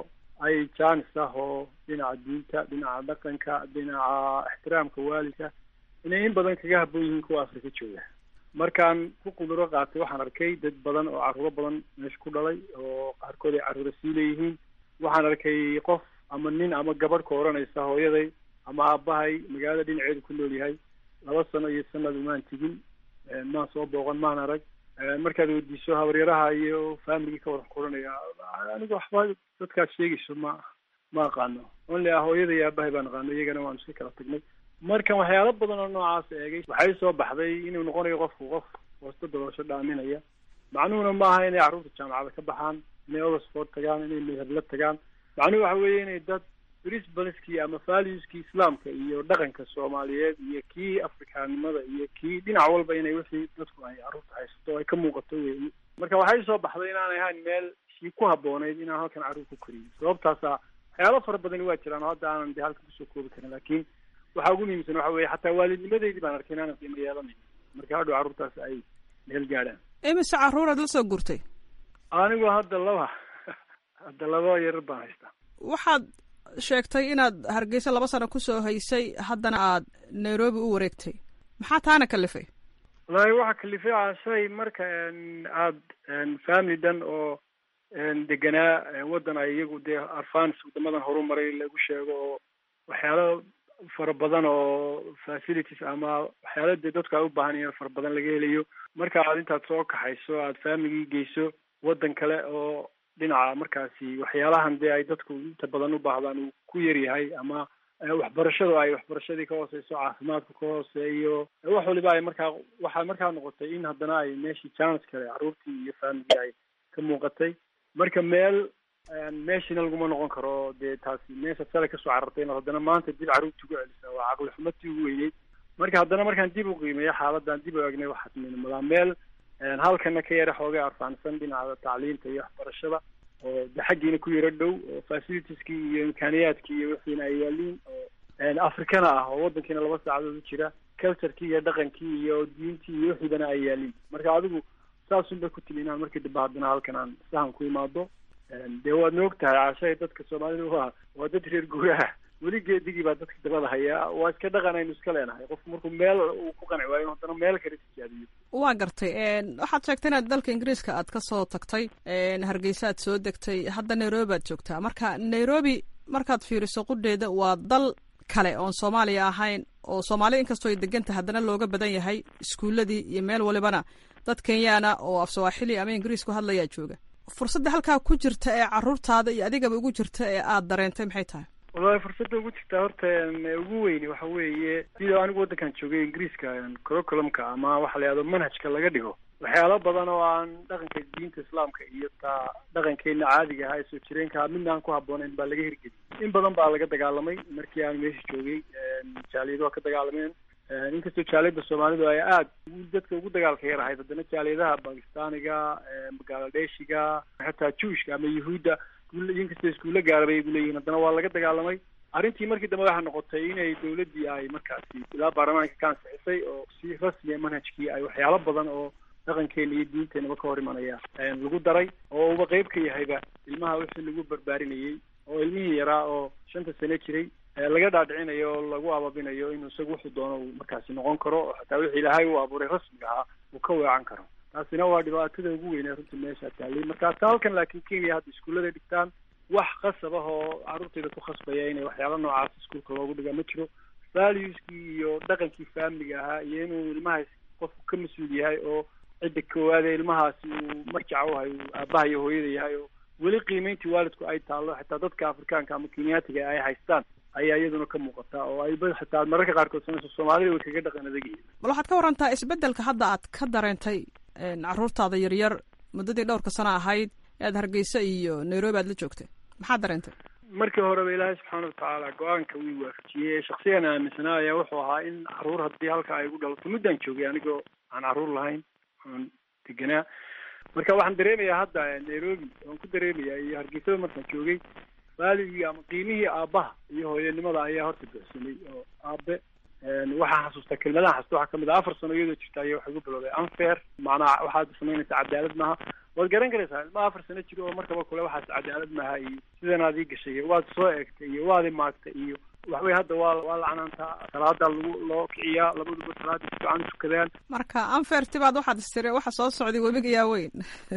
ay jaanis ah oo dhinaca diinta dhinaca dhaqanka dhinaca ixtiraamka waalidka inay in badan kaga habboon yihiin kuwa afrika jooga markaan ku quduro qaatay waxaan arkay dad badan oo carruuro badan meesha ku dhalay oo qaarkood ay carruura sii leeyihiin waxaan arkay qof ama nin ama gabadh ka odhanaysa hooyaday ama aabbahay magaalada dhinaceedu ku nool yahay laba sano iyo sanad umaan tegin maan soo booqan maan arag markaad weydiiso habaryaraha iyo familigii ka wada kuranaya aniga waxba dadkaad sheegayso ma ma aqaano only ah hooyada iyo aabahay baan aqaano iyagana waanu iska kala tagnay marka waxyaalo badan oo noocaas eegay waxay soo baxday inuu noqonayo qofku qof hoosta daboosho dhaaminaya macnuhuna maaha inay carruurta jaamacada ka baxaan inay oxford tagaan inay meherla tagaan macnuhu waxa weeye inay dad principleski ama valueskii islaamka iyo dhaqanka soomaaliyeed iyo kii afrikaanimada iyo kii dhinac walba inay wixii dadku ay carruurta haysato ay ka muuqato weeye marka waxay soo baxday inaanay ahayn meel sii ku habboonayd inaan halkan carruur ku koriyo sababtaasa waxyaalo fara badani waa jiraan oo hadda aanan de halkan kusoo koobi karin laakiin waxaa ugu muhiimsan waxa weeye xataa waalidnimadeydii baan arkay inaanan qiimo yeelanayn marka hadhow carruurtaas ay meel gaadhaan imise carruuraad la soo gurtay anigu hadda laba hadda laba yarar baan haystaa waxaad sheegtay inaad hargeysa laba sano kusoo haysay haddana aad nairobi u wareegtay maxaa taana kalifay wallaahi waxaa kalifay caashay marka aad family dhan oo deganaa waddan ay iyagu dee arfans waddamadan horumaray lagu sheego oo waxyaalo fara badan oo facilities ama waxyaalo dee dadku ay u baahan yahin fara badan laga helayo marka aad intaad soo kaxayso aad famigii geyso waddan kale oo dhinaca markaasi waxyaalahan dee ay dadku inta badan u baahdaan uu ku yaryahay ama waxbarashadu ay waxbarashadii ka hooseyso caafimaadku ka hooseeyo wax waliba ay markaa waxaa markaa noqotay in haddana ay meeshii chance kale carruurtii iyo famigii ay ka muuqatay marka meel meeshina laguma noqon karo dee taasi meesha sale kasoo carartay inaad haddana maanta dib carruurtii ugu celisa waa caqli xumatii ugu weyneyd marka haddana markaan dib u qiimeeyo xaaladan dib u egnay waxaad midmadaa meel halkana ka yara xoogay arfaansan dhinaca tacliinta iyo waxbarashada oo de xaggiina ku yaro dhow oo facilitieski iyo imkaaniyaadkii iyo wixiina ay yaaliin oo africana ah oo waddankiina laba saacadood u jira culturekii iyo dhaqankii iyo diintii iyo wixiibana ay yaaliin marka adigu saasun bay ku timi inaan markii dambe haddana halkan aan sahan ku imaado dee waad na og tahay caashay dadka soomaalida waa waa dad reer guuraha weli geedigii baa dadka dabada hayaa waa iska dhaqan aynu iska leenahay qofku markuu meel uu ku qanci waayo haddana meel kale tijaadiyo waa gartay waxaad sheegtay inaad dalka ingiriiska aad ka soo tagtay hargeysa aad soo degtay hadda nairobi aad joogtaa marka nairobi markaad fiiriso qudheeda waa dal kale oon soomaaliya ahayn oo soomaalida inkastoo ay degan tahay haddana looga badan yahay iskuuladii iyo meel walibana dad kenyaana oo af sawaaxili ama ingiriis ku hadlayaa jooga fursadda halkaa ku jirta ee carruurtaada iyo adigaba ugu jirta ee aad dareentay maxay tahay wallahi fursadda ugu jirtaa horta ugu weyni waxa weeye sidoo anigu waddankan joogay ingiriiska curriculumka ama waxa la yihahdo manhajka laga dhigo waxyaalo badan oo aan dhaqanka diinta islaamka iyo taa dhaqankeena caadiga ahaa ee soo jireenka midna aan ku habboonayn baa laga hirgeliyay in badan baa laga dagaalamay markii aan meesha joogay jaaliyado waa ka dagaalameen inkastoo jaaliyada soomaalidu ay aada dadka ugu dagaalka yar ahayd haddana jaaliyadaha bakistaaniga bangladeshiga xataa juushka ama yuhuudda inkastoo iskuulla gaarabay ay leeyihiin haddana waa laga dagaalamay arrintii markii dambe waxaa noqotay inay dawladdii ay markaasi ilaa baarlamaanka ka ansixisay oo si rasmiya manhajkii ay waxyaalo badan oo dhaqankeena iyo diinteenaba ka hor imanaya lagu daray oo uba qeyb ka yahayba ilmaha wixii lagu barbaarinayay oo ilmihii yaraa oo shanta sano jiray laga dhaadhicinayo oo lagu ababinayo inuu isagu wuxuu doono uu markaasi noqon karo oo xataa wixii ilaahay uu abuuray rasmiga ahaa uu ka weecan karo taasina waa dhibaatada ugu weynee runtii meesha taallay marka ta halkan laakiin kenya hadda iskuullada dhigtaan wax qasab ah oo carruurtayda ku khasbaya inay waxyaalo noocaas iskuulka loogu dhiga ma jiro valueskii iyo dhaqankii familiga ahaa iyo inuu ilmahaas qofku ka mas-uul yahay oo cidda koowaade ilmahaasi uu marjaca u hay uu aabaha iyo hooyada yahay oo weli qiimeyntii waalidku ay taallo xitaa dadka afrikaanka ama kenyaatiga ay haystaan ayaa iyaduna ka muuqata oo ay xitaa mararka qaarkood samayso soomaalida way kaga dhaqan adag yihiin bal waxaad ka warantaa isbeddelka hadda aad ka dareentay carruurtaada yaryar muddadii dhowrka sano ahayd ee aad hargeysa iyo nairobi aad la joogtay maxaad dareentay markii horeba ilaahay subxaana watacaala go-aanka wii waafajiyey shaksiyan aaminsanaa ayaa wuxuu ahaa in carruur haddii halka ay igu dhalato muddaan joogay anigoo aan carruur lahayn aan deganaa marka waxaan dareemayaa hadda nairobi waan ku dareemayaa iyo hargeysada markaan joogay waaligii ama qiimihii aabbaha iyo hooyanimada ayaa horta buxsamay oo aabe waxaan xasuustaa kelmadaha xasuusta waxaa kamid ah afar sano iyadoo jirta ayaa waxay ugu bilowday unfair macnaha waxaad samaynaysaa cadaalad maaha waad garan karaysaa ilma afar sano jiro oo markaba kule waxaas cadaalad maaha iyo sidanaad ii gashay iyo waad soo eegtay iyo waad imaagtay iyo waxwey hadda waa waa lacnaantaa salaada lagu loo kiciyaa labaduba salaada si fiican tukadaan marka anferti baad waxaad istiri waxa soo socday webiga yaa weyn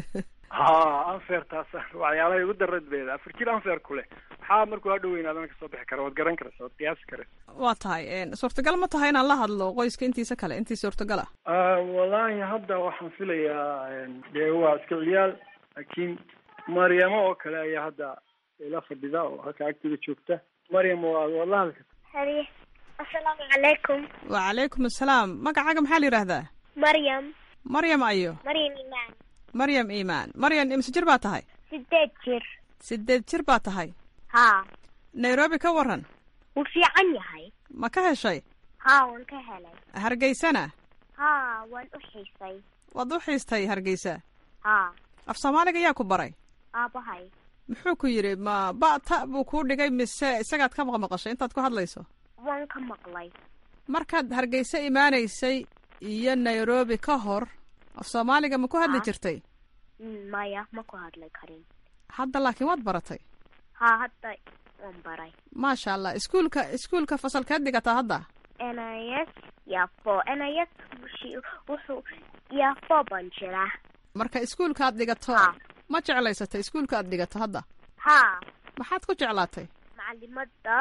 ha anfer taas waxyaalahay ugu darad beeda afar jir anfer ku leh maxaa markuu hadhow weynaadana kasoo bixi kara waad garan karaysa waad qiyaasi karaysa waa tahay suurtagal ma tahay inaan la hadlo qoyska intiisa kale intii suurtagal ah wallaahi hadda waxaan filayaa dee waa iska ciyaal laakiin maryamo oo kale ayaa hadda ila fadhida oo halka agteeda joogta maryam waa waad la hadli karta haye assalaamu calaykum wacalaykum assalaam magacaaga maxaa la yidhaahdaa maryam maryam ayo maryam imaan maryam iimaan maryam imse jir baa tahay sideed jir sideed jir baa tahay haa nairobi ka waran wuu fiican yahay ma ka heshay haa waan ka helay hargeysana haa waan u xiisay waad u xiistay hargeysa haa af soomaaliga yaa ku baray aabahay muxuu ku yidhi ma ba ta buu kuu dhigay mise isagaad ka maqmaqashay intaad ku hadlayso waan ka maqlay markaad hargeysa imaanaysay iyo nairobi ka hor af soomaaliga ma ku hadli jirtay maya ma ku hadli karin hadda laakiin waad baratay haa hadda waan baray maasha allah iskuulka iskuulka fasalkeed dhigataa hadda nis yafo nis wuxuu yafo baan jiraa marka iskuulka aad dhigato ma jeclaysatay iskuulka aad dhigato hadda haa maxaad ku jeclaatay macalimada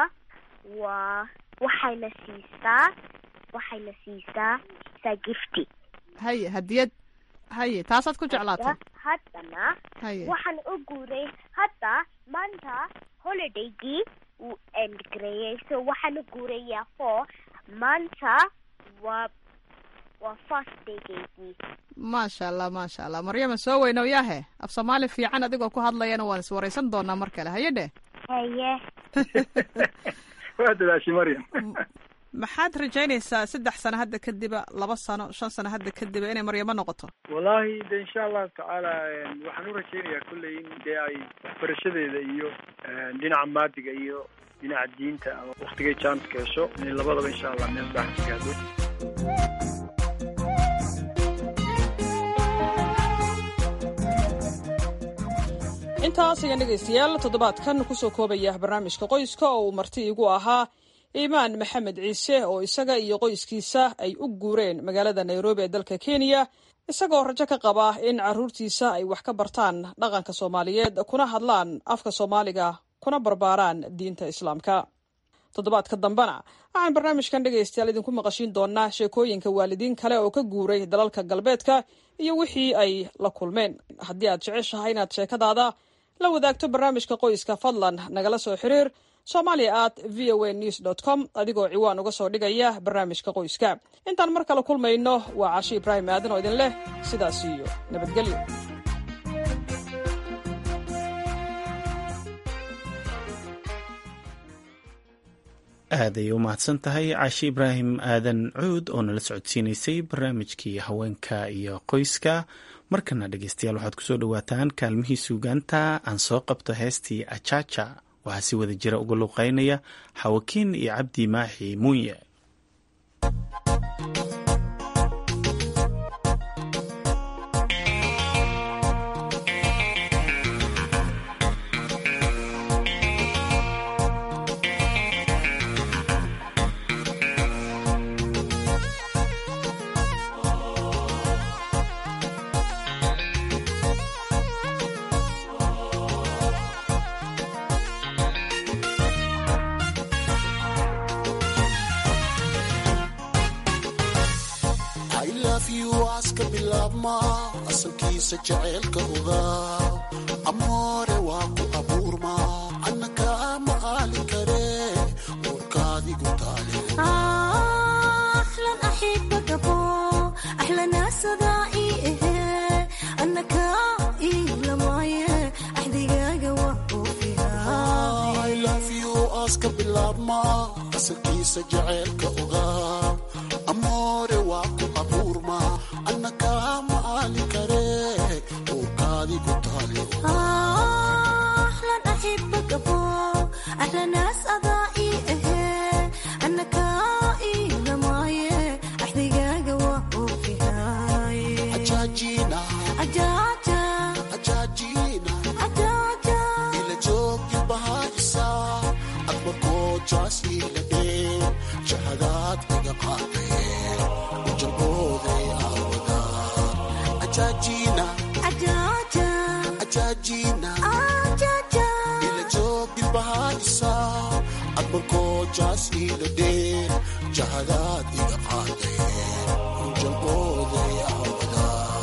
waa waxayna siisaa waxayna siisaa saa gifti haye hadiyad haye taasaad ku jeclaatay haddana haye waxaan u guuray hadda maanta holidaygii wuu endgareeyey so waxaan u guurayaa for maanta waa waa first daygaygii maasha allah maasha allah maryama soo weynow yaahe af soomaali fiican adigoo ku hadlayana waan iswaraysan doonaa mar kale haye dheh haye waa dadaashay maryam maxaad rajaynaysaa saddex sano hadda kadiba laba sano shan sano hadda kadiba inay maryamo noqoto wallahi de insha allahu tacaala waxaan u rajaynayaa kolley in dee ay waxbarashadeeda iyo dhinaca maadiga iyo dhinaca diinta ama waktigay janska hesho inay labadaba insha allah meel baax ka gaadho intaas ayaan dhegaystayaal toddobaadkan kusoo koobaya barnaamijka qoyska oo uu marti igu ahaa iimaan maxamed ciise oo isaga iyo qoyskiisa ay u guureen magaalada nairobi ee dalka kenya isagoo rajo ka qaba in caruurtiisa ay wax ka bartaan dhaqanka soomaaliyeed kuna hadlaan afka soomaaliga kuna barbaaraan diinta islaamka toddobaadka dambena waxaan barnaamijkan dhegaystayaal idinku maqashiin doonaa sheekooyinka waalidiin kale oo ka guuray dalalka galbeedka iyo wixii ay la kulmeen haddii aad jeceshahay inaad sheekadaada la wadaagto barnaamijka qoyska fadlan nagala soo xiriir somalia at v o a news dot com adigoo ciwaan uga soo dhigaya barnaamijka qoyska intaan mar kale kulmayno waa cashi ibraahim aadan oo idin leh sidaas iyo nabadgelyo aad ayay u mahadsan tahay caashi ibraahim aadan cuud oo nala socodsiinaysay barnaamijkii haweenka iyo qoyska markana dhegeystayaal waxaad kusoo dhawaataan kaalmihii suugaanta aan soo qabto heestii ajaja waxaa si wada jira uga luuqeynaya xawakiin iyo cabdi maaxi muunye aska bilaabma asalkiisa jaceylka ogaa amoore waa ku abuurma annaka ma aali kare uurkaadigu taale aska bilaabma asalkiisa jaceylka ogaa amoore waa ku abuurma annaka ma aali kare uurkaadigu taale أحلى ناس أضائي إيه أنك إيه ajaajina ajaajina ila joogti bahaysa admarkoo jaas ila dhee jahadaad iga qaadee ujalbooday aawada ajaajina ajaajina ila joogti bahaysa admarkoo jaas ila dhee jahadaad iga qaadee ujalbooday aawada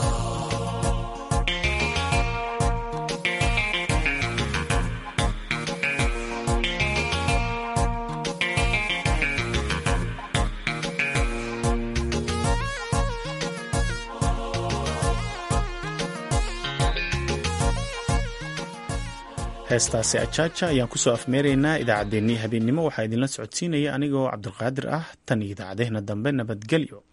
heestaasi ajaaja ayaan kusoo afmeeraynaa idaacaddeenii habeennimo waxaa idinla socodsiinaya anigoo cabdulqaadir ah tan iyo idaacadeehna dambe nabadgelyo